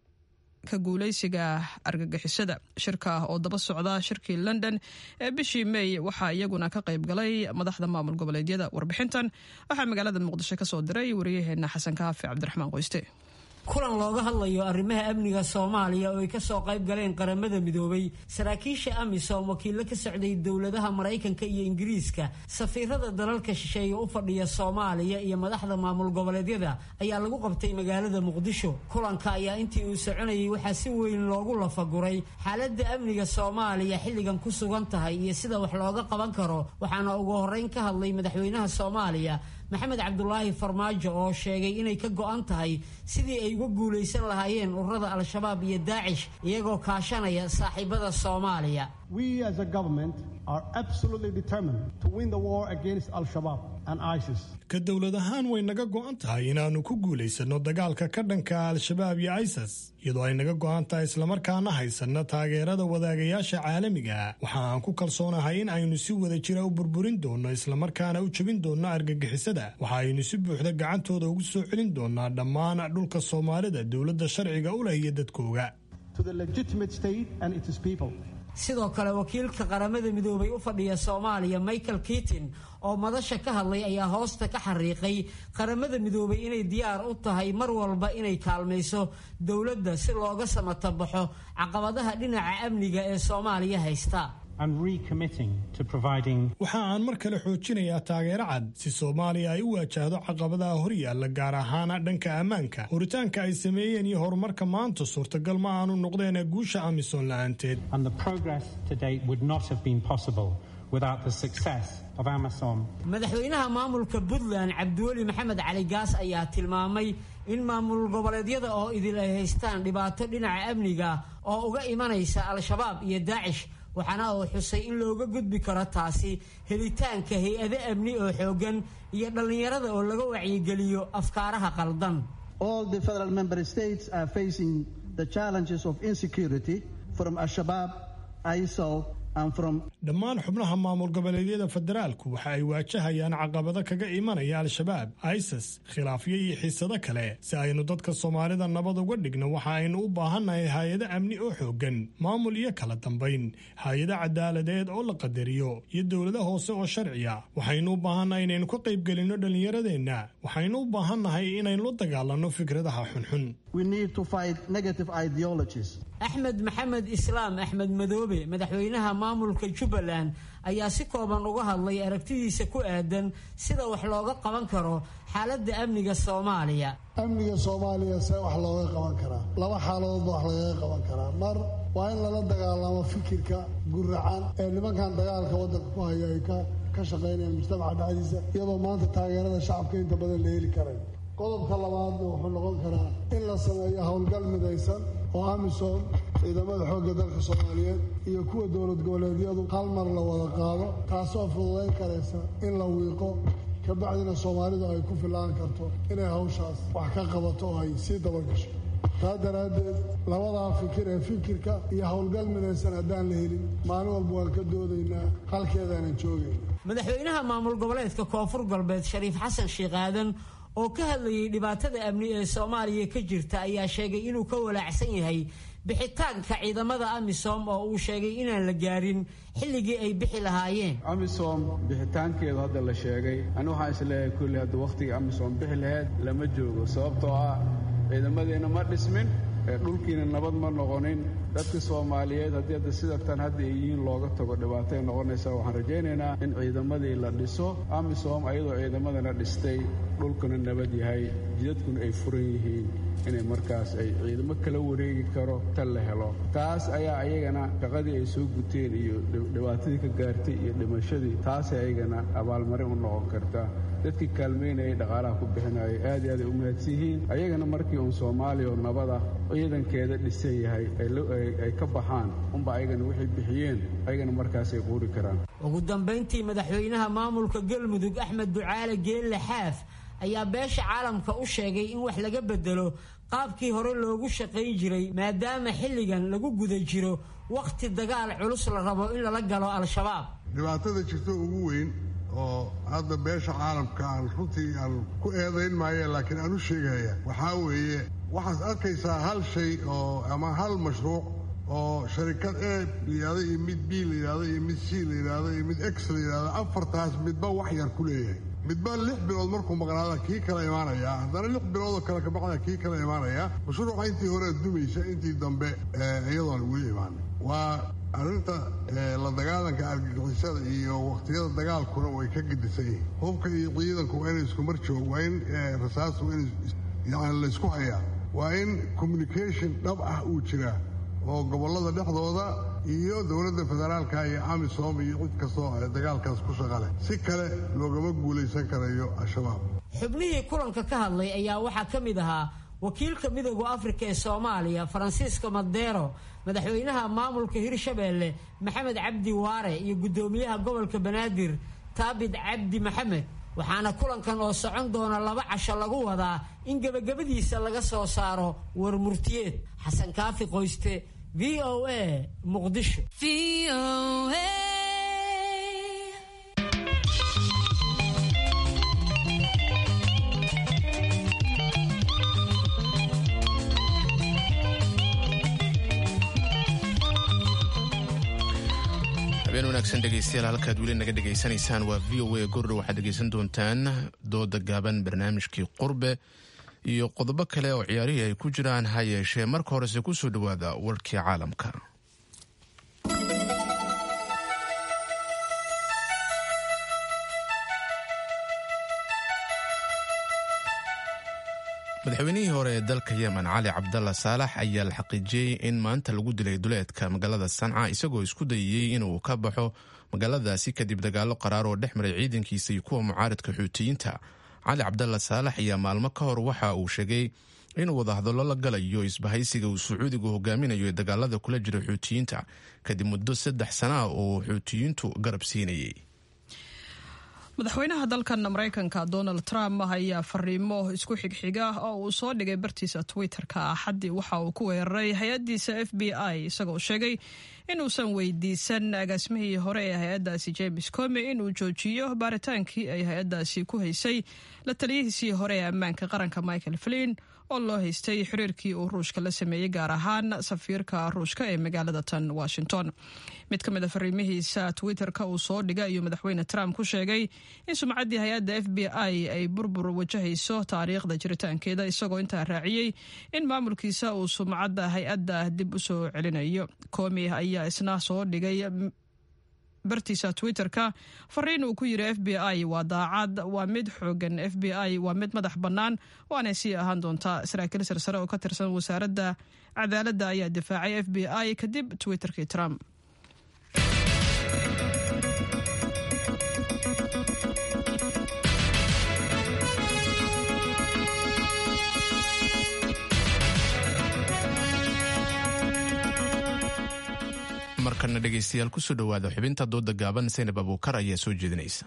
ka guuleysiga argagixisada shirka oo daba socda shirkii london ee bishii may waxaa iyaguna ka qayb galay madaxda maamul goboleedyada warbixintan waxaa magaalada muqdisho kasoo diray wariyaheena xasan kaafi cabdiraxmaan qoyste kulan looga hadlayo arrimaha amniga soomaaliya oo ay ka soo qayb galeen qaramada midoobay saraakiisha amisom wakiillo ka socday dowladaha maraykanka iyo ingiriiska safiirada dalalka shisheeye u fadhiya soomaaliya iyo madaxda maamul goboleedyada ayaa lagu qabtay magaalada muqdisho kulanka ayaa intii uu soconayay waxaa si weyn loogu lafaguray xaaladda amniga soomaaliya xilligan ku sugan tahay iyo sida wax looga qaban karo waxaana ugu horreyn ka hadlay madaxweynaha soomaaliya maxamed cabdulaahi farmaajo oo sheegay inay ka go-an tahay sidii ay uga guulaysan lahaayeen ururada al-shabaab iyo daacish iyagoo kaashanaya saaxiibada soomaaliya We as a government are absolutely determined to win the war against Al-Shabaab and ISIS. ka dowlad ahaan way naga go'an tahay inaannu ku guulaysanno dagaalka ka dhanka al-shabaab iyo isis iyadoo ay naga go'an tahay islamarkaana haysanno taageerada wadaagayaasha caalamiga waxa aan ku kalsoonahay in aynu si wada jira u burburin doonno islamarkaana u jebin doonno argagixisada waxa aynu si buuxda gacantooda ugu soo celin doonnaa dhammaan dhulka soomaalida dowladda sharciga u leh iyo dadkooga To the legitimate state and its people. sidoo kale wakiilka qaramada midoobay u fadhiya soomaaliya michael kitin oo madasha ka hadlay ayaa hoosta ka xariiqay qaramada midoobay inay diyaar u tahay mar walba inay kaalmayso dowladda si looga samatabaxo caqabadaha dhinaca amniga ee soomaaliya haysta and recommitting to providing waxa aan mar kale xoojinayaa taageero cad si soomaaliya ay u waajahdo caqabadaha horyaalla gaar ahaana dhanka ammaanka horitaanka ay sameeyeen iyo horumarka maanta suurtagal ma aanu noqdeen guusha amisom la'aanteed and the progress to date would not have been possible without the success of Amazon. madaxweynaha maamulka puntland cabdiweli maxamed cali gaas ayaa tilmaamay in maamul goboleedyada oo idil ay haystaan dhibaato dhinaca amniga oo uga imanaysa al-shabaab iyo daacish waxaana uu xusay in looga gudbi karo taasi helitaanka hay-ado amni oo xooggan iyo dhallinyarada oo laga wacyigeliyo afkaaraha qaldan All the federal member states are facing the challenges of insecurity from Al-Shabaab, ISIL, and from dhammaan xubnaha maamul goboleedyada federaalku waxa ay waajahayaan caqabado kaga imanaya al-shabaab isis khilaafyo iyo xiisado kale si aynu dadka soomaalida nabad uga dhigno waxa aynu u baahannahay hay-ado amni oo xooggan maamul iyo kala dambayn hay-ado cadaaladeed oo la qadariyo iyo dowlado hoose oo sharciya waxaynu u baahannahay inaynu ka qaybgelinno dhallinyaradeenna waxaynu u baahannahay inaynu la dagaalanno fikradaha xunxun we need to fight negative ideologies. axmed maxamed islaam axmed madoobe madaxweynaha maamulka jubbaland ayaa si kooban uga hadlay aragtidiisa ku aadan sida wax looga qaban karo xaaladda amniga soomaaliya amniga soomaaliya see wax looga qaban karaa laba xaaladoodba wax lagaga qaban karaa mar waa in lala dagaalamo fikirka guracan ee nimankan dagaalka waddanka ku haya ay ka shaqaynayaan mujtamaca dhexdiisa iyadoo maanta taageerada shacabka inta badan la heli karay qodobka labaadna wuxuu noqon karaa in la sameeyo howlgal midaysan oo amisom ciidamada xoogga dalka soomaaliyeed iyo kuwa dowlad goboleedyadu hal mar la wada qaado taasoo fududayn karaysa in la wiiqo kabacdina soomaalidu ay ku filaan karto inay hawshaas wax ka qabato oo ay sii dabagasho taa daraaddeed labadaa fikir ee fikirka iyo howlgal midaysan haddaan la helin maalin walba waan ka doodaynaa halkeedaanan joogayna madaxweynaha maamul goboleedka koonfur galbeed shariif xasan sheekh aadan oo ka hadlayay dhibaatada amni ee soomaaliya ka jirta ayaa sheegay inuu ka walaacsan yahay bixitaanka ciidamada amisom oo uu sheegay inaan la gaarin xilligii ay bixi lahaayeen amisom bixitaankeedu hadda la sheegay ani waxaan isleeyahay kulli hadda wakhtiga amisom bixi laheyd lama joogo sababtoo ah ciidamadeena ma dhismin dhulkiina nabad ma noqonin dadka soomaaliyeed haddii hadda sida tan hadda ay yihiin looga tago dhibaatay noqonaysa waxaan rajaynaynaa in ciidamadii la dhiso amisom ayadoo ciidamadana dhistay dhulkuna nabad yahay jidadkuna ay furan yihiin inay markaas ay ciidamo kala wareegi karo tan la helo taas ayaa ayagana shaqadii ay soo guteen iyo dhibaatadii ka gaartay iyo dhimashadii taasay ayagana abaalmarin u noqon karta dadkii kaalmaynayay dhaqaalaha ku bixinayay aad iyo aad ay u mahadsan yihiin ayagana markii uun soomaaliya oo nabada ciidankeeda dhisan yahay ay ka baxaan unba ayagana waxay bixiyeen ayagana markaasay quuri karaan ugu dambayntii madaxweynaha maamulka galmudug axmed ducaale geelle xaaf ayaa beesha caalamka u sheegay in wax laga bedelo qaabkii hore loogu shaqayn jiray maadaama xilligan lagu guda jiro wakhti dagaal culus la rabo in lala galo al-shabaab dhibaatada jirta ugu weyn oo hadda beesha caalamka aan runtii aan ku eedayn maaye laakiin aan u sheegaya waxaa weeye waxaad arkaysaa hal shay oo ama hal mashruuc oo sharikad a layidhahdo iyo mid b layidhahdo iyo mid c layidhahdo iyo mid x layidhahdo afartaas midba wax yar ku leeyahay midba lix bilood markuu maqnaada kii kala imaanaya haddana lix biloodoo kale kabacda kii kala imaanaya mashruuca intii hore dumaysa intii dambe iyadoon weli imaanin waa arrinta la dagaalanka argagixisada iyo wakhtiyada dagaalkuna way ka gedisan yihiin hubka iyo ciidanku waa inay iskumar joog waa in rasaastu in yani laysku hayaa waa in communication dhab ah uu jiraa oo gobollada dhexdooda iyo dowladda federaalka iyo amisom iyo cid kastoo dagaalkaas ku shaqaleh si kale loogama guulaysan karayo al-shabaab xubnihii kulanka ka hadlay ayaa waxaa ka mid ahaa wakiilka midooda afrika ee soomaaliya faransiisko madeero madaxweynaha maamulka hirshabeelle maxamed cabdi waare iyo guddoomiyaha gobolka banaadir taabid cabdi maxamed waxaana kulankan oo socon doona laba casho lagu wadaa in gebagabadiisa laga soo saaro war murtiyeed xasan kaafi qoyste v o a muqdisho habeen wanaagsan dhegeystayaal halkaad weli naga dhegaysanaysaan waa v o a gordha waxaad dhegeysan doontaan dooda gaaban barnaamijkii qurbe iyo qodobo kale oo ciyaarihii ay ku jiraan ha yeeshee marka horese ku soo dhowaada warkii caalamka madaxweynihii hore ee dalka yemen cali cabdalla saalax ayaa la xaqiijiyey in maanta lagu dilay duleedka magaalada sanca isagoo isku dayayey inuu ka baxo magaaladaasi kadib dagaalo qaraar oo dhex maray ciidankiisa iyo kuwa mucaaridka xuutiyiinta cali cabdalla saalax ayaa maalmo ka hor waxa uu sheegay inuu wadahadallo la galayo isbahaysiga uu sacuudigu hogaaminayo ee dagaalada kula jira xuutiyiinta kadib muddo saddex sana ah oo xuutiyiintu garab siinayay madaxweynaha dalkan maraykanka donald trump ayaa fariimo isku xigxiga oo uu soo dhigay bartiisa twitter-ka axaddii waxa uu ku weeraray hay-addiisa f b i isagoo sheegay inuusan weydiisan agaasimihii hore ee hay-addaasi james come inuu joojiyo baaritaankii ay hay-addaasi ku haysay la taliyihiisii hore ee ammaanka qaranka michael flin oo loo haystay xiriirkii uu ruushka la sameeyey gaar ahaan safiirka ruushka ee magaalada tan washington mid ka mid a fariimihiisa twitter-ka uu soo dhiga ayuu madaxweyne trump ku sheegay in sumcaddii hay-adda f b i ay burbur wajahayso taariikhda jiritaankeeda isagoo intaa raaciyey in maamulkiisa uu sumcadda hay-adda dib u soo celinayo komi ayaa isna soo dhigay bartiisa twitter-ka fariin uu ku yiri f b i waa daacad waa mid xoogan f b i waa mid madax bannaan waanay sii ahaan doontaa saraakiil sarsare oo ka tirsan wasaaradda cadaaladda ayaa difaacay f b i kadib twitterkii trump markana dhegeystayaal kusoo dhowaada xubinta dooda gaaban saynab abuukar ayaa soo jeedinaysa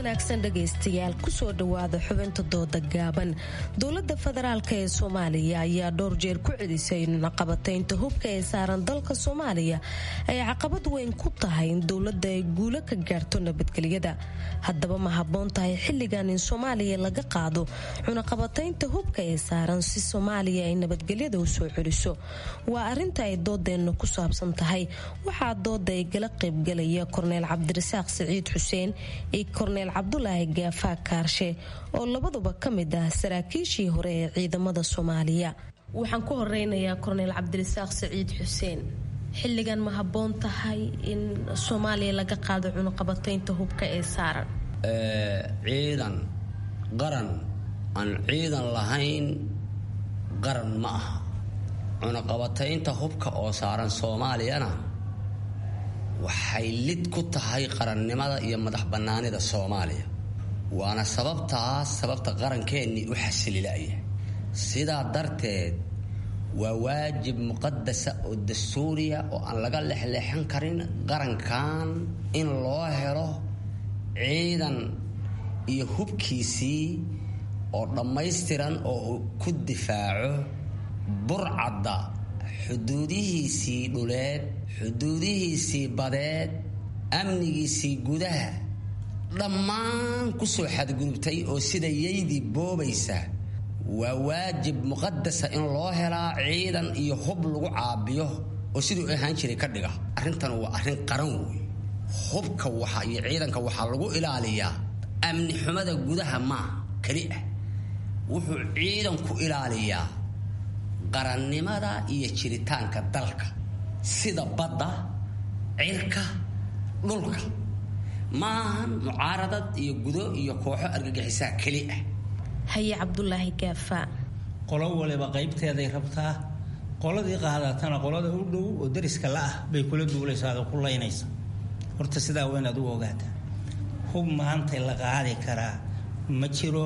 wanaagsan dhegaystayaal kusoo dhowaada xubinta dooda gaaban dowladda federaalk ee soomaaliya ayaa dhowr jeer ku celisay in caqabataynta hubka ee saaran dalka soomaaliya ay caqabad weyn ku tahay in dowladda ay guulo ka gaarto nabadgelyada haddaba ma habboon tahay xilligan in soomaaliya laga qaado cunaqabataynta hubka ee saaran si soomaaliya ay nabadgelyada u soo celiso waa arinta ay doodeenna ku saabsan tahay waxaa dooda ay gala qaybgalaya korneyl cabdirasaaq siciid xuseen iyo korneyl cabdulaahi gaafaa kaarshe oo labaduba ka mid ah saraakiishii hore ee ciidamada soomaaliya waxaan ku horeynayaa korneyl cabdirasaaq siciid xuseen xilligan ma habboon tahay in soomaaliya laga qaado cunuqabataynta hubka ee saaran ciidan qaran aan ciidan lahayn qaran ma aha cunuqabataynta hubka oo saaran soomaaliyana waxay lid ku tahay qarannimada iyo madax bannaanida soomaaliya waana sababtaas sababta qarankeenii u xasililaya sidaa darteed waa waajib muqadasa oo dastuuriya oo aan laga lexleexan karin qarankan in loo helo ciidan iyo hubkiisii oo dhammaystiran oo uu ku difaaco burcadda xuduudihiisii dhuleed xuduudihiisii badeed amnigiisii gudaha dhammaan kusoo xadgudubtay oo sida yaydii boobaysa waa waajib muqadasa in loo helaa ciidan iyo hub lagu caabiyo oo siduu ahaan jiray ka dhiga arrintan waa arrin qaran wey hubka waxa iyo ciidanka waxaa lagu ilaaliyaa amni xumada gudaha maa keli ah wuxuu ciidanku ilaaliyaa qarannimada iyo jiritaanka dalka sida badda cirka dhulka maahan mucaaradad iyo gudo iyo kooxo argagixisaa keli ah haye cabdulaahi gaafa qolo waliba qaybteeday rabtaa qoladii qaadatana qolada u dhow oo dariska la ah bay kula duulaysaa oo ku laynaysa horta sidaa waa inaad u ogaataa hub maantay la qaadi karaa ma jiro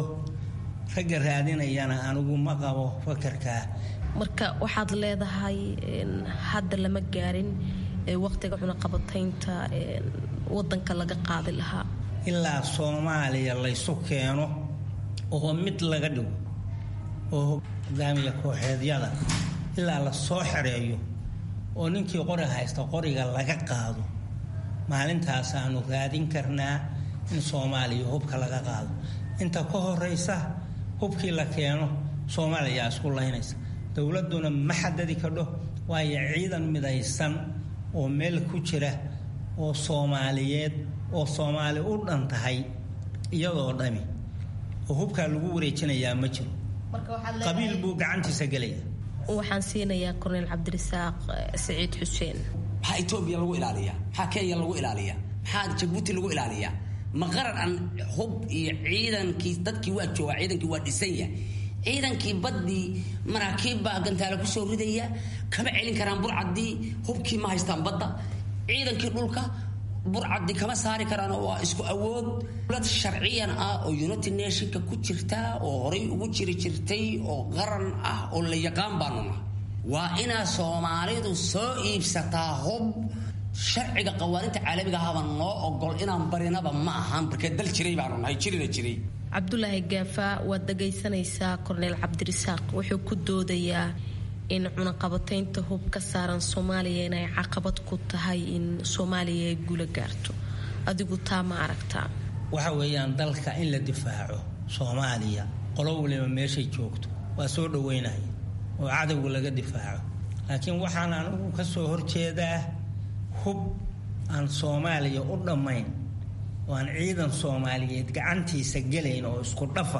ragga raadinayana anigu ma qabo fakarkaa marka waxaad leedahay hadda lama gaarin waqtiga cunaqabataynta wadanka laga qaadi lahaa ilaa soomaaliya laysu keeno oo mid laga dhigo oo hogaamiya kooxeedyada ilaa la soo xereeyo oo ninkii qori haysta qoriga laga qaado maalintaasaanu raadin karnaa in soomaaliya hubka laga qaado inta ka horeysa hubkii la keeno soomaaliya isku laynaysa dowladuna ma xadadi kadho waayo ciidan midaysan oo meel ku jira oo soomaaliyeed oo soomaali u dhan tahay iyadoo dhami oo hubkaa lagu wareejinayaa ma jiro qabiil buu gacantiisa gelaya waxaan siinayaa korneyl cabdirasaaq saciid xuseen maxaa etoobiya lagu ilaaliyaa maxaa kenya lagu ilaaliyaa maxaa jabuuti lagu ilaaliyaa ma qaran aan hub iyo ciidankii dadkii waa joogaa ciidankii waa dhisanya ciidankii baddii maraakiib baa gantaale kusoo ridaya kama celin karaan burcaddii hubkii ma haystaan badda ciidankii dhulka burcaddi kama saari karaan waa isku awood dowlad sharciyan ah oo united nationka ku jirta oo horay ugu jiri jirtay oo qaran ah oo la yaqaan baanu nahay waa inaa soomaalidu soo iibsataa hub sharciga qawaaninta caalamiga ahaba noo ogol inaan barinaba ma ahan markee dal jiray baanu nahay jirina jiray cabdulaahi gaafa waad dhagaysanaysaa korneyl cabdirasaaq wuxuu ku doodayaa in cunaqabataynta hub ka saaran soomaaliya inay caqabad ku tahay in soomaaliya ay guula gaarto adigu taa ma aragtaa waxa weeyaan dalka in la difaaco soomaaliya qolo waliba meeshay joogto waa soo dhaweynaya oo cadowga laga difaaco laakiin waxaan anigu ka soo horjeedaa hub aan soomaaliya u dhammayn oo aan ciidan soomaaliyeed gacantiisa gelayn oo isku dhafa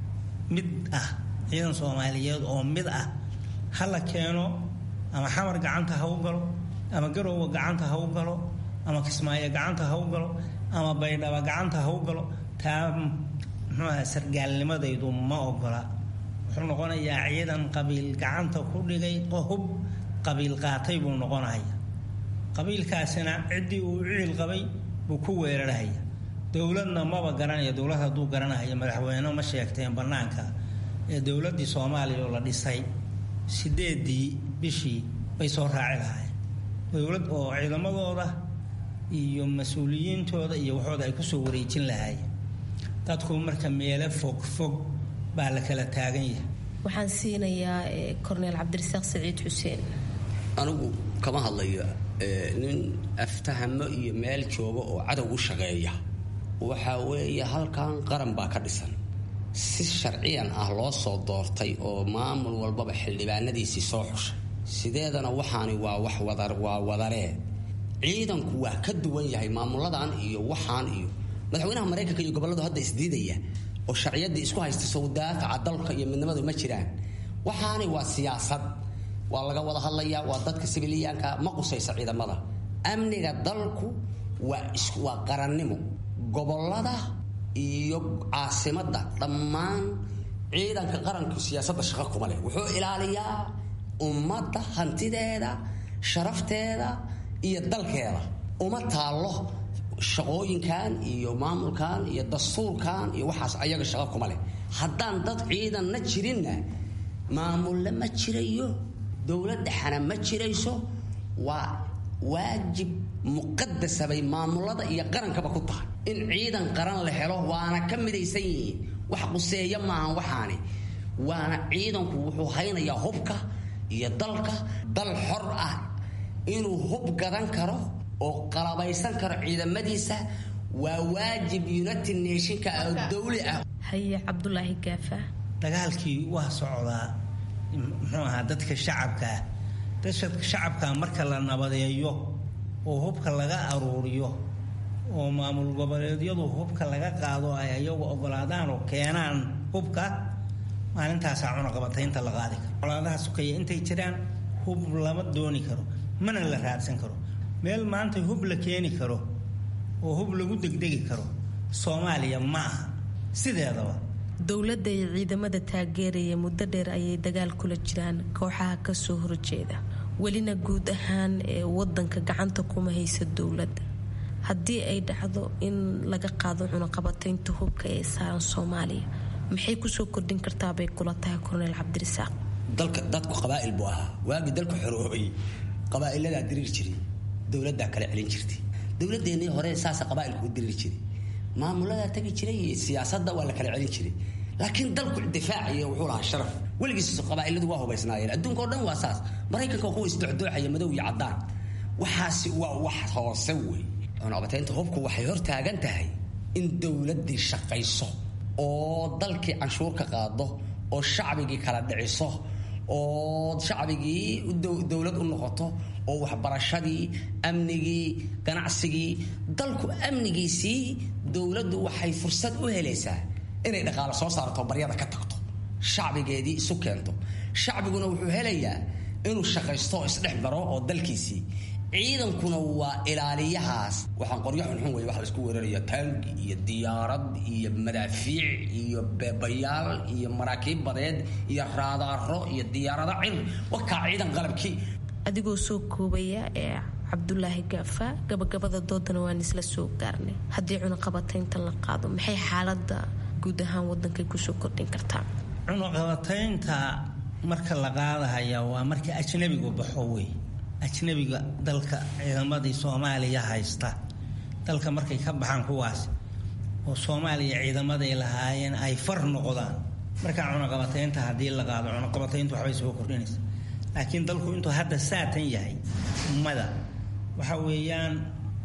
mid ah ciidan soomaaliyeed oo mid ah ha la keeno ama xamar gacanta ha u galo ama garowga gacanta ha u galo ama kismaayo gacanta ha u galo ama baydhaba gacanta ha u galo taa muxuuaha sargaalnimadaydu ma ogola wuxuu noqonayaa ciidan qabiil gacanta ku dhigay hub qabiil qaatay buu noqonaya qabiilkaasina ciddii uu ciil qabay buu ku weerarhaya dowladna maba garanaya dowlad hadduu garanaya madaxweyne ma sheegteen bannaanka ee dowladdii soomaaliya oo la dhisay sideedii bishii bay soo raaci lahaayeen dowlad oo ciidamadooda iyo mas-uuliyiintooda iyo waxooda ay kusoo wareejin lahaayeen dadku marka meelo fog fog baa la kala taagan yahay waxaan siinayaa korneel cabdirasaaq saciid xuseen anigu kama hadlayo nin aftahamo iyo meel jooga oo cadow u shaqeeya waxa weeye halkan qaran baa ka dhisan si sharciyan ah loo soo doortay oo maamul walbaba xildhibaanadiisii soo xushay sideedana waxaani waa wax wada waa wadaree ciidanku waa ka duwan yahay maamuladan iyo waxaan iyo madaxweynaha maraykanka iyo gobolladu hadda isdiidaya oo sharciyadii isku haysta sawdaafaca dalka iyo midnimadu ma jiraan waxaani waa siyaasad waa laga wada hadlayaa waa dadka sibiliyaanka ma qusaysa ciidamada amniga dalku waa waa qarannimo gobolada iyo caasimadda dhammaan ciidanka qaranku siyaasadda shaqo kuma leh wuxuu ilaaliyaa ummadda hantideeda sharafteeda iyo dalkeeda uma taallo shaqooyinkan iyo maamulkan iyo dastuurkan iyo waxaas ayaga shaqo kuma leh haddaan dad ciidanna jirinna maamulle ma jirayo dowlad dhexana ma jirayso waa waajib muqadasa bay maamulada iyo qarankaba ku tahay in ciidan qaran la helo waana ka midaysan yihiin wax quseeya maahan waxaani waana ciidanku wuxuu haynayaa hubka iyo dalka dal xor ah inuu hub gadan karo oo qalabaysan karo ciidamadiisa waa waajib united nationka oo dawli ah haye cabdulaahi gaafa dagaalkii waa socdaa muxuu ahaa dadka shacabkaa dadka shacabka marka la nabadeeyo oo hubka laga aruuriyo oo maamul goboleedyadu hubka laga qaado ay ayagu ogolaadaan oo keenaan hubka maalintaasaa cunaqabataynta la qaadi karo colaadaha sukaya intay jiraan hub lama dooni karo mana la raadsan karo meel maanta hub la keeni karo oo hub lagu degdegi karo soomaaliya ma aha sideedaba dowladda iyo ciidamada taageeraya muddo dheer ayay dagaal kula jiraan kooxaha kasoo horjeeda welina guud ahaan ee wadanka gacanta kuma haysa dowladda haddii ay dhacdo in laga qaado cunaqabataynta hubka ee saaran soomaaliya maxay kusoo kordhin kartaabay kula tahay korneel cabdirasaaq dalka dadku qabaa'il buu ahaa waagii dalku xoroobay qabaa'iladaa diriir jiray dowladdaa kala celin jirtay dowladeennii hore saasa qabaa'ilku u diriir jiray maamuladaa tagi jiray iyo siyaasadda waa la kala celin jiray laakiin dalku difaaciyo wuxuu lahaa sharaf weligiis qabaa'iladu waa hubaysnaayeen adduunka o dhan waa saas maraykanka kuwa isdocdooxaya madow iyo caddaan waxaasi waa wax hoose wey cunaqabataynta hubku waxay hor taagan tahay in dowladdii shaqayso oo dalkii canshuur ka qaado oo shacbigii kala dhiciso oo shacbigii dowlad u noqoto oo waxbarashadii amnigii ganacsigii dalku amnigiisii dowladdu waxay fursad u helaysaa inay dhaqaalo soo saarto baryada ka tagto shacbigeedii isu keento shacbiguna wuxuu helayaa inuu shaqaysto oo isdhex maro oo dalkiisii ciidankuna waa ilaaliyahaas waxaan qoryo xunxun wey waxa laisku weeraraya taangi iyo diyaarad iyo madaafiic iyo beebayaal iyo maraakiib badeed iyo raadaaro iyo diyaarado cir wakaa ciidan qalabkii adigoo soo koobaya ee cabdulaahi gaafa gabagabada doodana waan isla soo gaarnay haddii cunaqabataynta la qaado maxay xaalada guud ahaan wadankay kusoo kordhin kartaa cunaqabataynta marka la qaadahaya waa marka ajnabigu baxo wey ajnabiga dalka ciidamadii soomaaliya haysta dalka markay ka baxaan kuwaas oo soomaaliya ciidamaday lahaayeen ay far noqdaan markaa cunaqabataynta haddii la qaado cunaqabatayntu waxbay soo kordhinaysa laakiin dalku intuu hadda saatan yahay ummada waxa weeyaan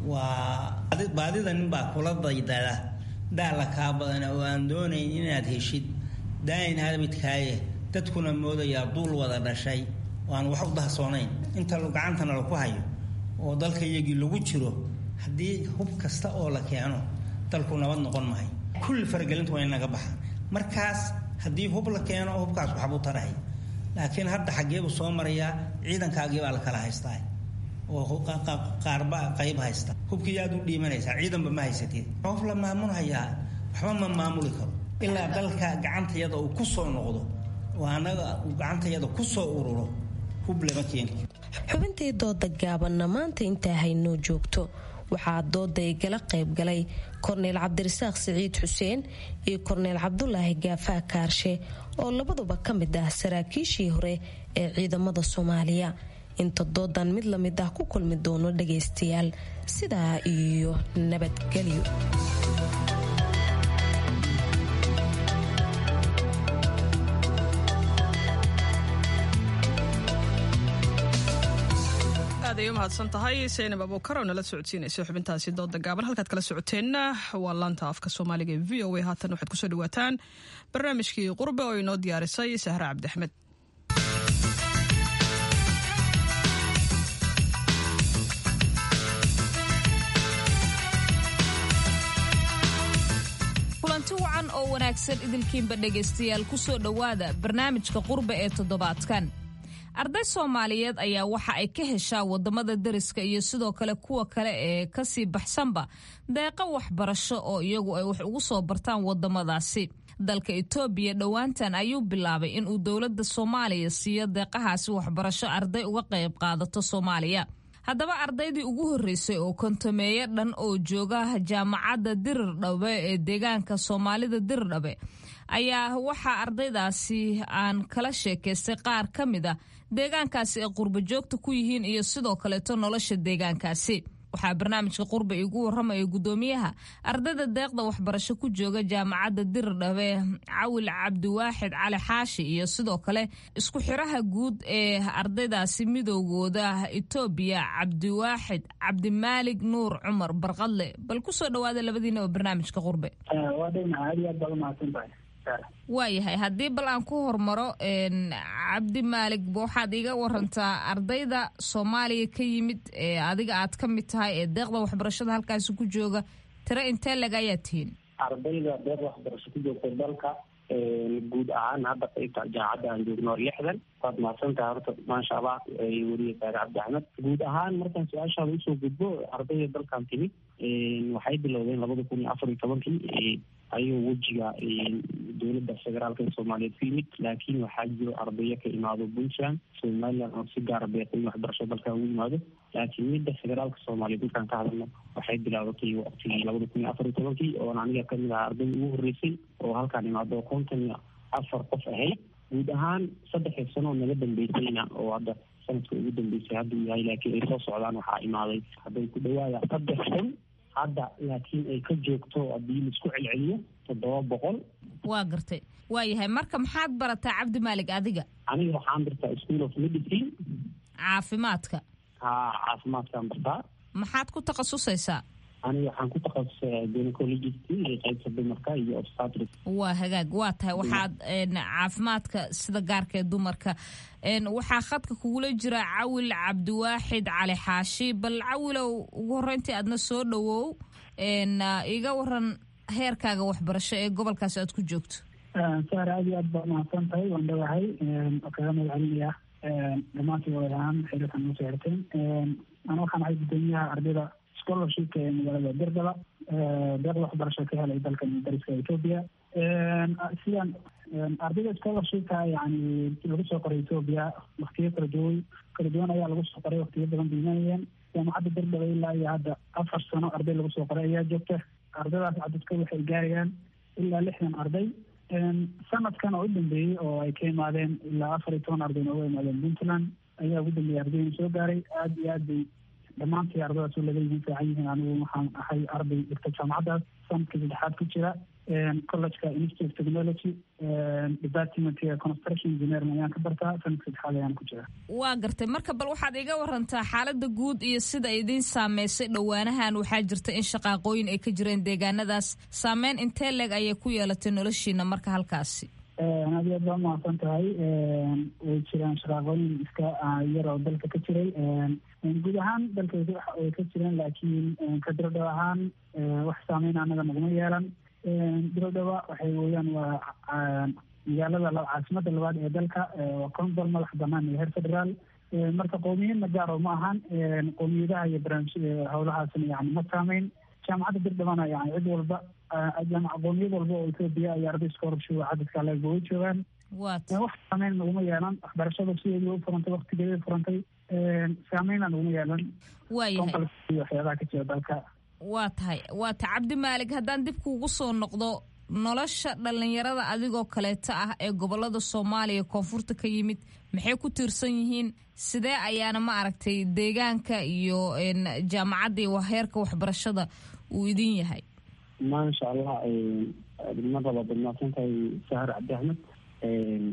waa baadida ninbaa kula daydada daala kaa badana oo aan doonayn inaad heshid daayin habidkaaye dadkuna moodayaa duul wada dhashay oo aan wax u dahsoonayn inta gacantana laku hayo oo dalka iyagii lagu jiro haddii hub kasta oo la keeno dalku nabad noqon mahay kulli faragelintu waa inaga baxa markaas haddii hub la keeno hubkaas waxbuu tarahay laakiin hadda xaggeebuu soo marayaa ciidankaagii baa la kala haystaa oo qaarba qayb haysta hubkii yaad u dhiimanaysaa ciidanba ma haysatid qof la maamulhayaa waxba ma maamuli karo ilaa dalka gacantayada uu ku soo noqdo oo annaga uu gacantayada ku soo ururo hub lama keeni xubintii dooda gaabanna maanta intaa haynoo joogto waxaa dooda igala qayb galay korneyl cabdirasaaq siciid xuseen iyo korneyl cabdulaahi gaafaa kaarshe oo labaduba ka mid ah saraakiishii hore ee ciidamada soomaaliya inta doodan mid lamid ah ku kulmi doono dhagaystayaal sidaa iyo nabadgelyo aad ay u mahadsan tahay saynab abuukar oo nala socodsiinaysa xubintaasi dooda gaaban halkaad kala socoteenna waa laanta afka soomaaliga ee v o a haatan waxaad kusoo dhawaataan barnaamijkii qurbe oo inoo diyaarisay sahre cabdi axmed kulanti wacan oo wanaagsan idilkiinba dhegaystayaal ku soo dhowaada barnaamijka qurbe ee toddobaadkan arday soomaaliyeed ayaa waxa ay ka heshaa wadamada deriska iyo sidoo kale kuwa kale ee kasii baxsanba deeqa waxbarasho oo iyagu ay wax ugu soo bartaan wadamadaasi dalka etoobiya dhowaantan ayuu bilaabay inuu dowladda soomaaliya siiyo deeqahaasi waxbarasho arday uga qayb qaadato soomaaliya haddaba ardaydii ugu horreysay oo kontameeye dhan oo jooga jaamacadda dirirdhabe ee deegaanka soomaalida dirirdhabe ayaa waxaa ardaydaasi aan kala sheekaystay qaar ka mid a deegaankaasi ay qurba joogta ku yihiin iyo sidoo kaleeto nolosha deegaankaasi waxaa barnaamijka qurba igu waramaya gudoomiyaha ardayda deeqda waxbarasho ku jooga jaamacadda dirirdhabe cawil cabdiwaaxid cali xaashi iyo sidoo kale isku xiraha guud ee ardaydaasi midoogooda etoobiya cabdiwaaxid cabdimaalig nuur cumar barqadle bal kusoo dhawaada labadiinaba barnaamijka qurbe waayahay haddii bal aan ku hormaro cabdi maalig waxaad iga warantaa ardayda soomaaliya ka yimid ee adiga aad ka mid tahay ee deeqda waxbarashada halkaasi ku jooga tiro intee lag ayaa tihiin ardayda deeqda waxbarasho ku joogta dalka guud ahaan hadda qaybta jaacadda aan joogno lixdan waad mahadsantahay horta maasha allah weriye saare cabdi axmed guud ahaan markaan su-aashaada usoo gudbo ardayda dalkan timid waxay bilowdeen labada kun iyo afar iyo tobankii ayuu wejiga dowladda federaalka ee soomaaliyeed ku yimid laakiin waxaa jiro ardayo ka imaado puntland somaliland oo si gaara beeqooyin waxbarasho dalkan ugu yimaado laakiin midda federaalka soomaaliyeed markaan ka hadalno waxay bilaabatay waqtigii labada kun iyo afar iyo tobankii oona aniga kamid aha arday ugu horreysay oo halkaan imaado konton iyo afar qof ahayd guud ahaan saddexii sano oo naga dambeysayna oo hadda sanadka ugu dambeysay hadduu yahay laakiin ay soo socdaan waxaa imaaday hadday ku dhawaada saddex kun hadda laakiin ay ka joogto haddii laisku celceliyo toddoba boqol waa gartay waayahay marka maxaad barataa cabdi maalig adiga aniga waxaan bartaa school of medicine caafimaadka ha caafimaadkaan bartaa maxaad ku takhasusaysaa aniga waxaan ku takhasusay gynecologist iyo qaybta dumarka iyo obstetric waa hagaag waa tahay waxaad caafimaadka sida gaarka ee dumarka waxaa khadka kugula jira cawil cabdiwaaxid cali xaashi bal cawilow ugu horreyntii aadna soo dhawow iga waran heerkaaga waxbarasho ee gobolkaasi aad ku joogto saar aad iyo aad baa umahadsan tahay waan dhawahay kaga mahad celinaya dhammaantii walaal ahaan xiriirkan noo soo xirteen ana waxaan ahay gudoomiyaha ardayda scholarshipka ee magaalada dirdaba deeqda waxbarasho ka helay dalkan dariska etoobiya sidaan ardayda scholarshipka yani lagu soo qoray etoobiya waktiyo kala duwan kala duwan ayaa lagu soo qoray waktiyo badan biimanayeen jaamacadda dirdaba ilaa iyo hadda afar sano arday lagu soo qoray ayaa joogta ardaydaas cadadka waxay gaarayaan ilaa lixdan arday sanadkan oo u dambeeyey oo ay ka imaadeen ilaa afar iyo toban arday nooga imaadeen puntland ayaa ugu dambeeyey ardayna soo gaaray aada iyo aad bay dhammaantii ardadaas u laga yihiin fiican yihiin anigu waxaan ahay arday dhigta jaamacaddaas sanadka saddexaad ku jira collegeka institute of technology departmentka construction engineering ayaan ka bartaa sanadka saddexaad ayaan ku jira waa gartay marka bal waxaad iga warantaa xaaladda guud iyo sida idiin saameysay dhowaanahan waxaa jirta in shaqaaqooyin ay ka jireen deegaanadaas saameyn intee leeg ayay ku yeelatay noloshiina marka halkaasi aad iyo aad baa umahadsan tahay way jiraan shaqaaqooyin iska yar oo dalka ka jiray guud ahaan dalka way ka jireen laakiin ka dirodhow ahaan wax saameyn anaga naguma yeelan dirodhowa waxay weeyaan waa magaalada caasimada labaad ee dalka waa conbol madax banaan iyo heer federaal marka qowmiyadna gaaro ma ahan qowmiyadaha iyo barnaamij howlahaasna yani ma saameyn jaamacadda dirdhabana yani cid walba qowmiyad walba oo etoobiya iyo arday scholarship cadadka leegba way joogaan wax saameyn naguma yeelan waxbarashada sideedii u furantay waktigeedii furantay saameyna naguma yeelan waayahay waxyaabaha ka jira dalka waa tahay waa tahay cabdi maalig haddaan dib kuugu soo noqdo nolosha dhallinyarada adigoo kaleeta ah ee gobolada soomaaliya koonfurta ka yimid maxay ku tiirsan yihiin sidee ayaana ma aragtay deegaanka iyo jaamacadda iyo heerka waxbarashada uu idin yahay maasha allah mar labaad waad mahadsan tahay sahar cabdi axmed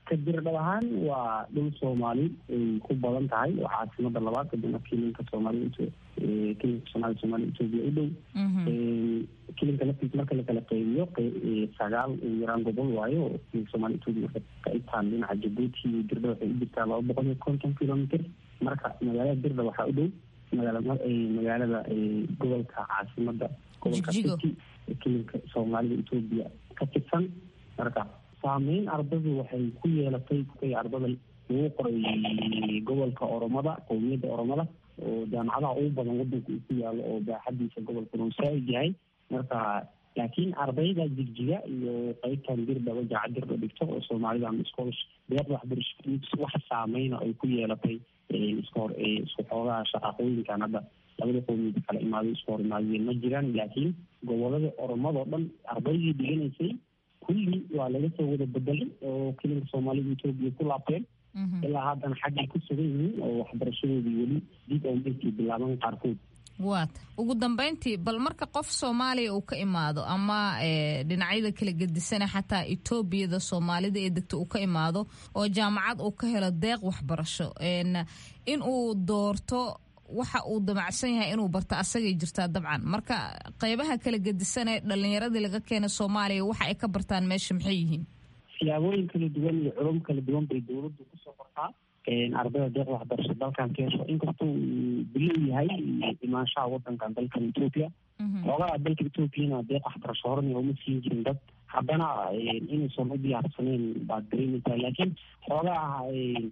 ka dirdhab ahaan waa dhul soomaali ay ku badan tahay waa caasimada labaad kadibna kilinka soomaalida kilinka soomaalida soomaalida etoobiya u dhow kilinka laftiisa marka lakala qeybiyo sagaal ugu yaraan gobol waayo kilinka soomaalida etoobiya waxay ka itaan dhinaca jabuuti iyo dirdhab waxay u jirtaa laba boqol iyo konton kilomitr marka magaalada dirdhab waxaa u dhow magaala magaalada gobolka caasimada gobolka city kilinka soomaalida etoobiya ka tirsan marka saameyn ardadu waxay ku yeelatay ardada lagu qoray gobolka oromada qowmiyadda oromada oo jaamacadaha ugu badan wadanka uu ku yaalo oo baaxadiisa gobolkuna uu saa-id yahay marka laakiin ardayda jigjiga iyo qeybtan dirdhaba jaaca dirdha dhigto oo soomaalida ama scholars deeqda waxbarasho wax saameyna ay ku yeelatay iska hor isku xoogaha shaqaaqooyinkan hadda labada qowmiyada kala imaaday isku hor imaadiyeen ma jiraan laakiin gobolada oromadao dhan ardaydii dhiganaysay kulli waa laga soo wada bedelay oo kilinka soomaalida etoobiya ku laabteen ilaa haddana xaggay ku sugan yihiin oo waxbarashadoodii weli dib oo meelkii bilaaban qaarkood waata ugu dambeyntii bal marka qof soomaaliya uu ka imaado ama dhinacyada kala gedisana xataa etoobiyada soomaalida ee degta uu ka imaado oo jaamacad uu ka helo deeq waxbarasho in uu doorto waxa uu damacsan yahay inuu barto asagay jirtaa dabcan marka qeybaha kala gedisane dhalinyaradii laga keenay soomaaliya waxa ay ka bartaan meesha maxay yihiin siyaabooyin kala duwan iyo culum kala duwan bay dowladdu kusoo qortaa ardayda deeq waxbarasho dalkan keesho inkastoo uu bilow yahay imaanshaha wadankan dalkan etoobiya xoogaha dalka etoobiyana deeq waxbarasho horena uma siin jirin dad haddana inaysan u diyaarsaneen baad dareemaysaa laakiin xoogaha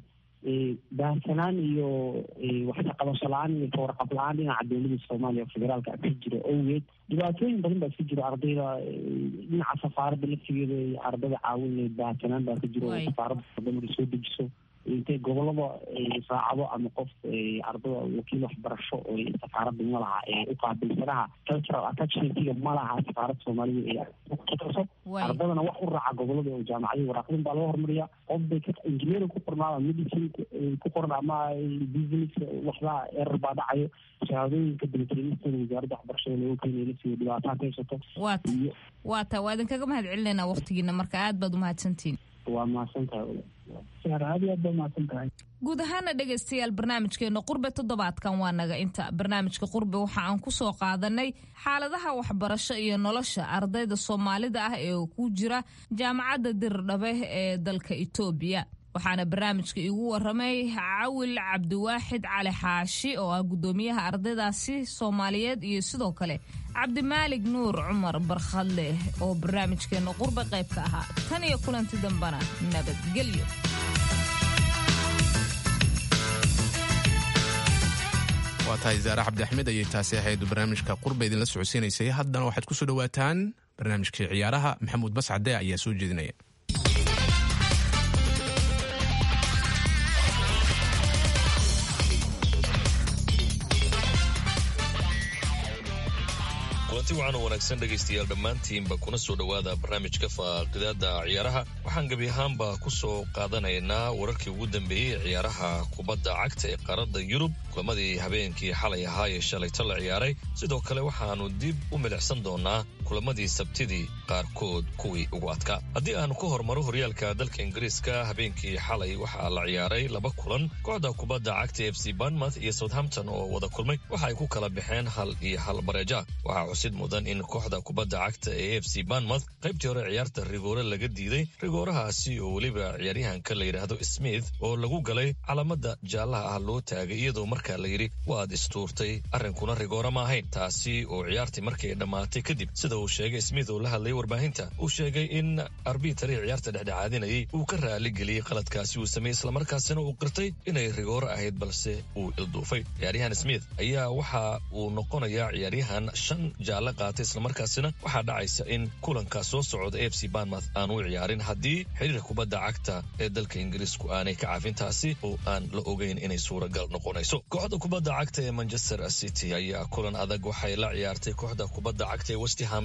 baahsanaan iyo waxkaqabasho la-aan iyo kawarqab la-aan dhinaca dowlada soomaaliya oo federaalka ka jira owgeed dhibaatooyin badan baa ka jira ardayda dhinaca safaaradda laftigeeda ardada caawin baahsanaan baa ka jira oo safaaradda wadamada soo dejiso intay gobolada saacado ama qof ardada wakiil waxbarasho oo safaaradda ma laha u qaabilsanaha cultural attachmentiga ma laha safaaradda soomaalida ee ardadana wax u raaca gobolada oo jaamacadii waraaqdin baa laga hormariya qof bay engineering ku qornaada medicine ku qoran ama business waxbaa erar baa dhacayo shahaadooyinka dalitrinistooda wasaaradda waxbarashada looga keenaya lasiiyo dhibaataa ka haysato waata waata waa idinkaga mahad celinayna waqtigiina marka aad baad umahadsantihin waa mahadsantahay aad iyo aad baa mahadsan tahay guud ahaana dhegaystayaal barnaamijkeena qurbe toddobaadkan waa naga inta barnaamijka qurbe waxa aan ku soo qaadanay xaaladaha waxbarasho iyo nolosha ardayda soomaalida ah ee ku jira jaamacadda dirdhabe ee dalka etoobiya waxaana barnaamijka iigu waramay cawil cabdiwaaxid cali xaashi oo ah guddoomiyaha ardaydaasi soomaaliyeed iyo sidoo kale cabdimaalig nuur cumar barkhadleh oo barnaamijkeena qurbe qayb ka ahaa tan iyo kulanti dambana nabadgelyo waa tahay zaare cabdi axmed ayay taasi ahayd barnaamijka qurba idinla socodsiinaysay haddana waxaad ku soo dhowaataan barnaamijkii ciyaaraha maxamuud bascade ayaa soo jeedinaya kulanti wacan oo wanaagsan dhegaystayaal dhammaantiinba kuna soo dhowaada barnaamijka faaqidaada ciyaaraha waxaan gebi ahaanba ku soo qaadanaynaa wararkii ugu dambeeyey ciyaaraha kubadda cagta ee qaaradda yurub kulamadii habeenkii xalay ahaa ee shalayto la ciyaaray sidoo kale waxaannu dib u milicsan doonaa kulamadii sabtidii qaarkood kuwii ugu adkaa haddii aanu ka hormaro horyaalka dalka ingiriiska habeenkii xalay waxaa la ciyaaray laba kulan kooxda kubadda cagta f c banmouth iyo southampton oo wada kulmay waxa ay ku kala baxeen hal iyo hal bareeja waxaa xusid mudan in kooxda kubadda cagta ee f c banmouth qaybtii hore ciyaarta rigoore laga diiday rigoorahaasi oo weliba ciyaaryahanka la yidhaahdo smith oo lagu galay calaamada jaallaha ah loo taagay iyadoo markaa la yidhi waad istuurtay arrinkuna rigoore ma ahayn taasi oo ciyaartii markay dhammaatay kadib sida uu sheegay smith oo la hadlayay warbaahinta uu sheegay in arbitari ciyaarta dhexdhexaadinayay uu ka raaligeliyey qaladkaasi uu sameeyey islamarkaasina uu qirtay inay rigoore ahayd balse uu ilduufay ciyaaryahan smith ayaa waxa uu noqonayaa ciyaaryahan shan jaalle qaatay islamarkaasina waxaa dhacaysa in kulanka soo socda f c banmouth aan u ciyaarin haddii xiriirka kubadda cagta ee dalka ingiriisku aanay ka caafin taasi oo aan la ogeyn inay suuragal noqonayso kooxda kubadda cagta ee manchester city ayaa kulan adag waxay la ciyaartay kooxda kubadda cagta ee westham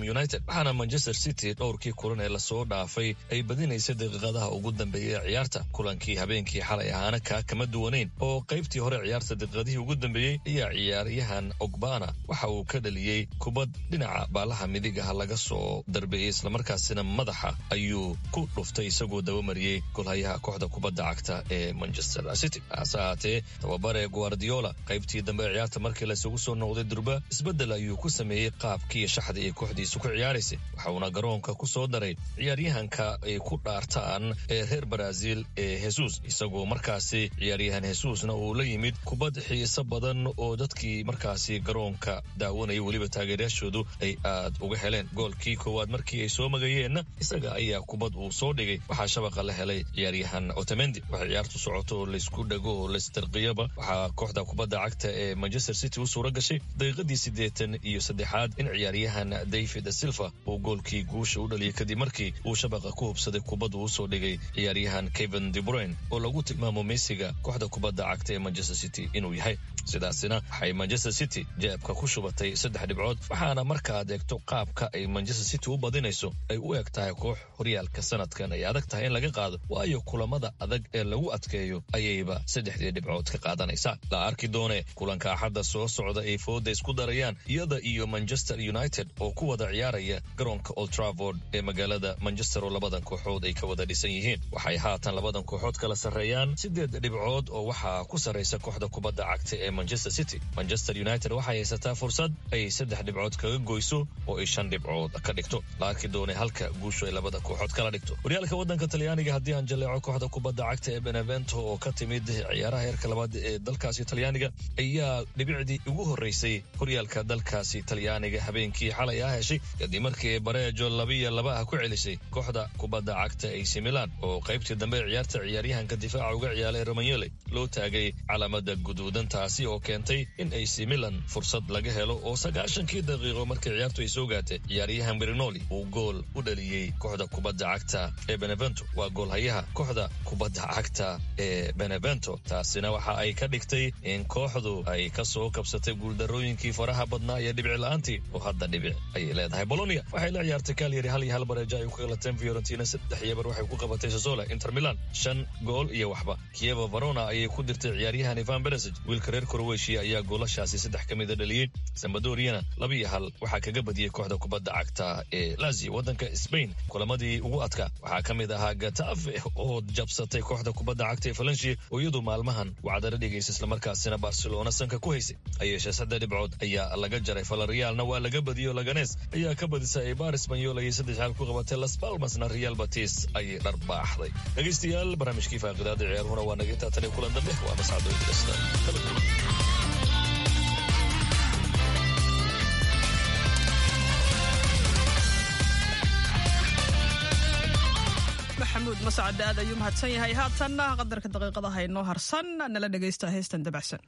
united waxaana manchester city dhowrkii kulan ee lasoo dhaafay ay badinaysay daqiiqadaha ugu dambeeyay ee ciyaarta kulankii habeenkii xalay ahaana kaa kama duwanayn oo qaybtii hore ciyaarta daqiiqadihii ugu dambeeyey ayaa ciyaaryahan ogbana waxa uu ka dhaliyey kubad dhinaca baalaha midigaha laga soo darbeeyey islamarkaasina madaxa ayuu ku dhuftay isagoo dabamariyey golhayaha kooxda kubadda cagta ee manchester city hase ahaatee tababare guardiola qaybtii dambe ee ciyaarta markii laysugu soo noqday durba isbeddel ayuu ku sameeyey qaabkiiyo shaxdii ay kooxdiisu ku ciyaaraysay waxauna garoonka ku soo daray ciyaaryahanka ay ku dhaartaan ee reer baraazil ee hesus isagoo markaasi ciyaaryahan hesusna uu la yimid kubad xiiso badan oo dadkii markaasi garoonka daawanaya weliba taageerayaashoodu ay aad uga heleen goolkii koowaad markii ay soo magayeenna isaga ayaa kubad uu soo dhigay waxaa shabaqa la helay ciyaaryahan otemendi waxay ciyaartu socoto oo laysku dhago oo laistarqiyaba waxaa kooxda kubadda cagta ee manchester city u suura gashay daqiiqadii siddeetan iyo saddexaad in ciyaaryahan david silva uu goolkii guusha u dhaliyay kadib markii uu shabaqa ku hubsaday kubad uu usoo dhigay ciyaaryahan kevin debruin oo lagu tilmaamo meysiga kooxda kubadda cagta ee manchester city inuu yahay sidaasina waxay manchester city jeebka ku shubatay saddex dhibcood waxaana markaad eegto qaabka ay manchester city u badinayso ay u eg tahay koox horyaalka sanadkan ay adag tahay in laga qaado waayo kulamada adag ee lagu adkeeyo ayayba saddexdii dhibcood ka qaadanaysaa la arki doone kulanka axadda soo socda ay fooda isku darayaan iyada iyo manchester united oo ku wada ciyaaraya garoonka old travord ee magaalada manchester oo labadan kooxood ay ka wada dhisan yihiin waxay haatan labadan kooxood kala sarreeyaan siddeed dhibcood oo waxaa ku sarraysa kooxda kubadda cagta ee manchester city manchester united waxay haysataa fursad ay saddex dhibcood kaga goyso oo ay shan dhibcood ka dhigto la arki doone halka guushu ay labada kooxood kala dhigto horyaalka waddanka talyaaniga haddii aan jaleeco kooxda kubadda cagta ee benevento oo ka timid ciyaaraha heerka labaad ee dalkaasi talyaaniga ayaa dhibicdii ugu horreysay horyaalka dalkaasi talyaaniga habeenkii xalay ah heshay kadib markii bareejo labiyo laba ah ku celisay kooxda kubadda cagta ac milan oo qaybtii dambe ee ciyaarta ciyaaryahanka difaaca uga ciyaalay romanyole loo taagay calaamada guduudan taasi oo keentay in ac milan fursad laga helo oo sagaashankii daqiiqo markii ciyaartu ay soo gaatay ciyaaryahan berinoli uu gool u dhaliyey kooxda kubadda cagta ee benevento waa goolhayaha kooxda kubadda cagta ee benevento taasina waxa ay ka dhigtay in kooxdu ay ka soo kabsatay guuldarooyinkii faraha badnaa iyo dhibic la-aantii oo hadda dhibic ayay leedahay bolonia waxay la ciyaartay kalyari hal iyo hal bareejo ay ku kalateen fiorentina saddex iyo bar waxay ku qabatay sosola inter milan shan gool iyo waxba kieva varona ayay ku dirtay ciyaaryahan ivan beresig wiilka reer koroweshiya ayaa goolashaasi saddex ka mida dhaliyey sambadoriana laba iyo hal waxaa kaga badiyey kooxda kubadda cagta ee lazio waddanka spain kulamadii ugu adkaa waxaa ka mid ahaa gatafe oo jabsatay kooxda kubadda cagta ee falensia oo iyadu maalmahan wacdara dhigaysa islamarkaasina barcelona sanka ku haysay hayeeshee saddex dhibcood ayaa laga jaray falariyaalna waa laga badiyo laganes ayaa ka badisay eibar sbanyol ayay saddex xaal ku qabatay las palmasna real batis ayay dharbaaxday dhegaystayaal barnaamijkii faaqidaada ciyaarhuna waa naga intaa tan iyo kulan dambe waa mascado idilasta kala kulan maxamuud mascade aad ayuu mahadsan yahay haatanna qadarka daqiiqadaha inoo harsan nala dhegaysta heestan dabacsan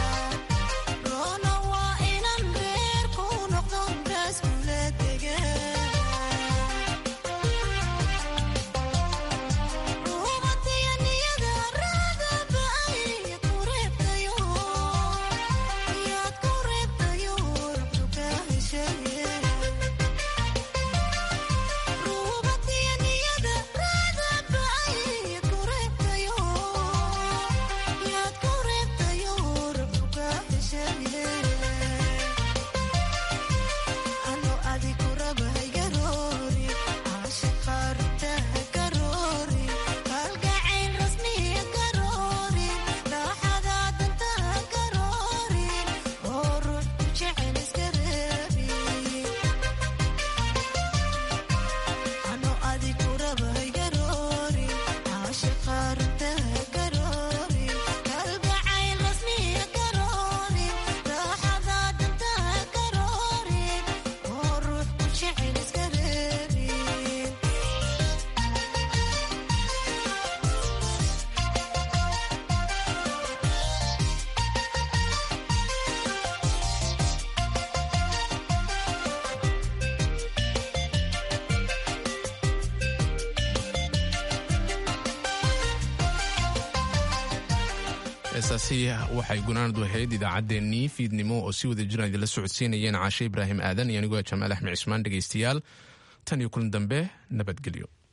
Rona waa inan reer ku noqdon raas kula degan heestaasi waxay gunaanadu ahayd idaacaddeenii fiidnimo oo si wada jiraan idinla socodsiinayeen caashe ibraahim aadan iyo anigoo jamaal axmed cismaan dhegaystayaal tan iyo kulan dambe nabadgelyo